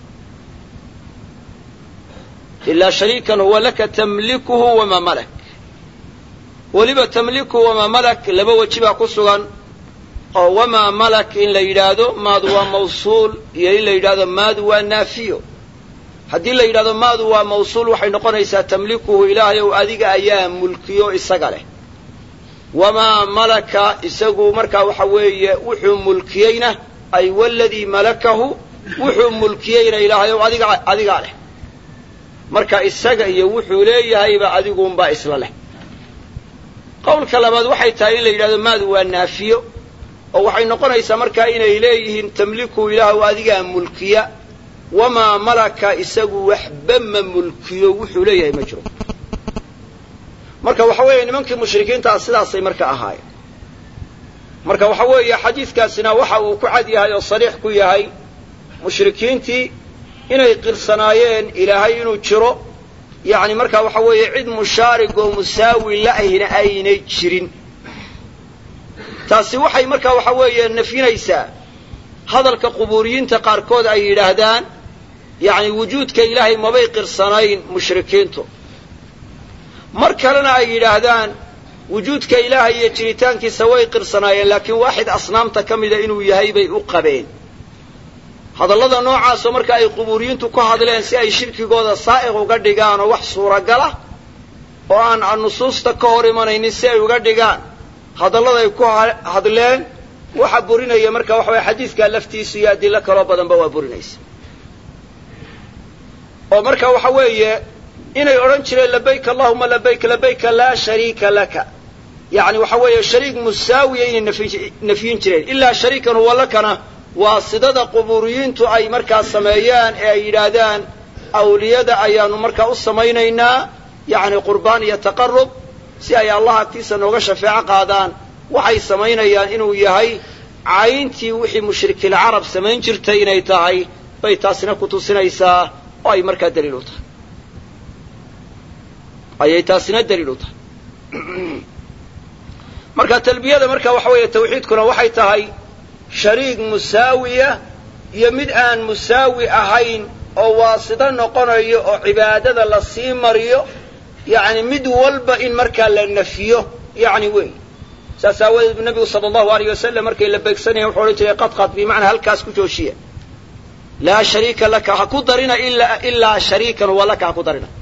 ilaa shariikan huwa laka tamlikuhu wamaa malak weliba tamlikuhu wamaa malak laba weji baa ku sugan oo wamaa malak in la yidhaahdo maadu waa mawsuul iyo in la yidhahdo maadu waa naafiyo haddii la yidhahdo maadu waa mawsuul waxay noqonaysaa tamlikuhu ilaahayow adiga ayaa mulkiyo isaga leh wamaa malaka isagu markaa waxa weeye wuxuu mulkiyeyna ay waladii malakahu wuxuu mulkiyeyna ilaahay ow adiga adigaa leh marka isaga iyo wuxuu leeyahayba adiguunbaa isla leh qowlka labaad waxay tahay in la yidhahdo maadu waa naafiyo oo waxay noqonaysaa markaa inay leeyihiin tamliku ilaahw adigaa mulkiya wamaa malaka isagu waxba ma mulkiyo wuxuu leeyahay ma jiro marka waxa weeye nimankii mushrikiintaa sidaasay marka ahaayeen marka waxa weeye xadiidkaasina waxa uu ku cad yahay oo sariix ku yahay mushrikiintii inay qirsanaayeen ilaahay inuu jiro yacni marka waxa weeye cid mushaarig oo musaawi la'hina aynay jirin taasi waxay marka waxa weeye nafyinaysaa hadalka qubuuriyiinta qaarkood ay yidhaahdaan yacni wujuudka ilaahay mabay qirsanayn mushrikiintu mar kalena ay yidhaahdaan wujuudka ilaahay iyo jiritaankiisa way qirsanaayeen laakiin waaxid asnaamta ka mida inuu yahay bay u qabeen hadallada noocaasoo marka ay qubuuriyiintu ku hadleen si ay shirkigooda saa'iq uga dhigaan oo wax suuragala oo aan nusuusta ka hor imanaynin si ay uga dhigaan hadalladay ku hadleen waxa burinaya marka waxa weye xadiidkaa laftiisu iyo adilo kaloo badanba waa burinaysa oo marka waxa weeye inay odhan jireen labayk allahuma labayk labayka laa shariika laka yacni waxa weeye shariik musaawiya inay nafyin jireen ilaa shariikan huwa lakana waa sidada qubuuriyiintu ay markaa sameeyaan ee ay yidhaahdaan awliyada ayaanu markaa u samaynaynaa yacni qurbaan iyo taqarub si ay allah agtiisa nooga shafeeco qaadaan waxay samaynayaan inuu yahay cayntii wixii mushrikilcarab samayn jirtay inay tahay bay taasina ku tusinaysaa oo ay markaa daliil u tahay ayay taasina daliil u tahay marka talbiyada marka waxa weeye tawxiidkuna waxay tahay shariik musaawiya iyo mid aan musaawi ahayn oo waasito noqonayo oo cibaadada la sii mariyo yacni mid walba in markaa la nafiyo yacni wey saas aawadeed bu nabigu sala allahu alayh wasalam markay la beegsanayan wuxuu odhan jiray qadqad bimacnaa halkaas ku joojiya laa shariika laka ha ku darina ilaa shariikan huwa laka ha ku darina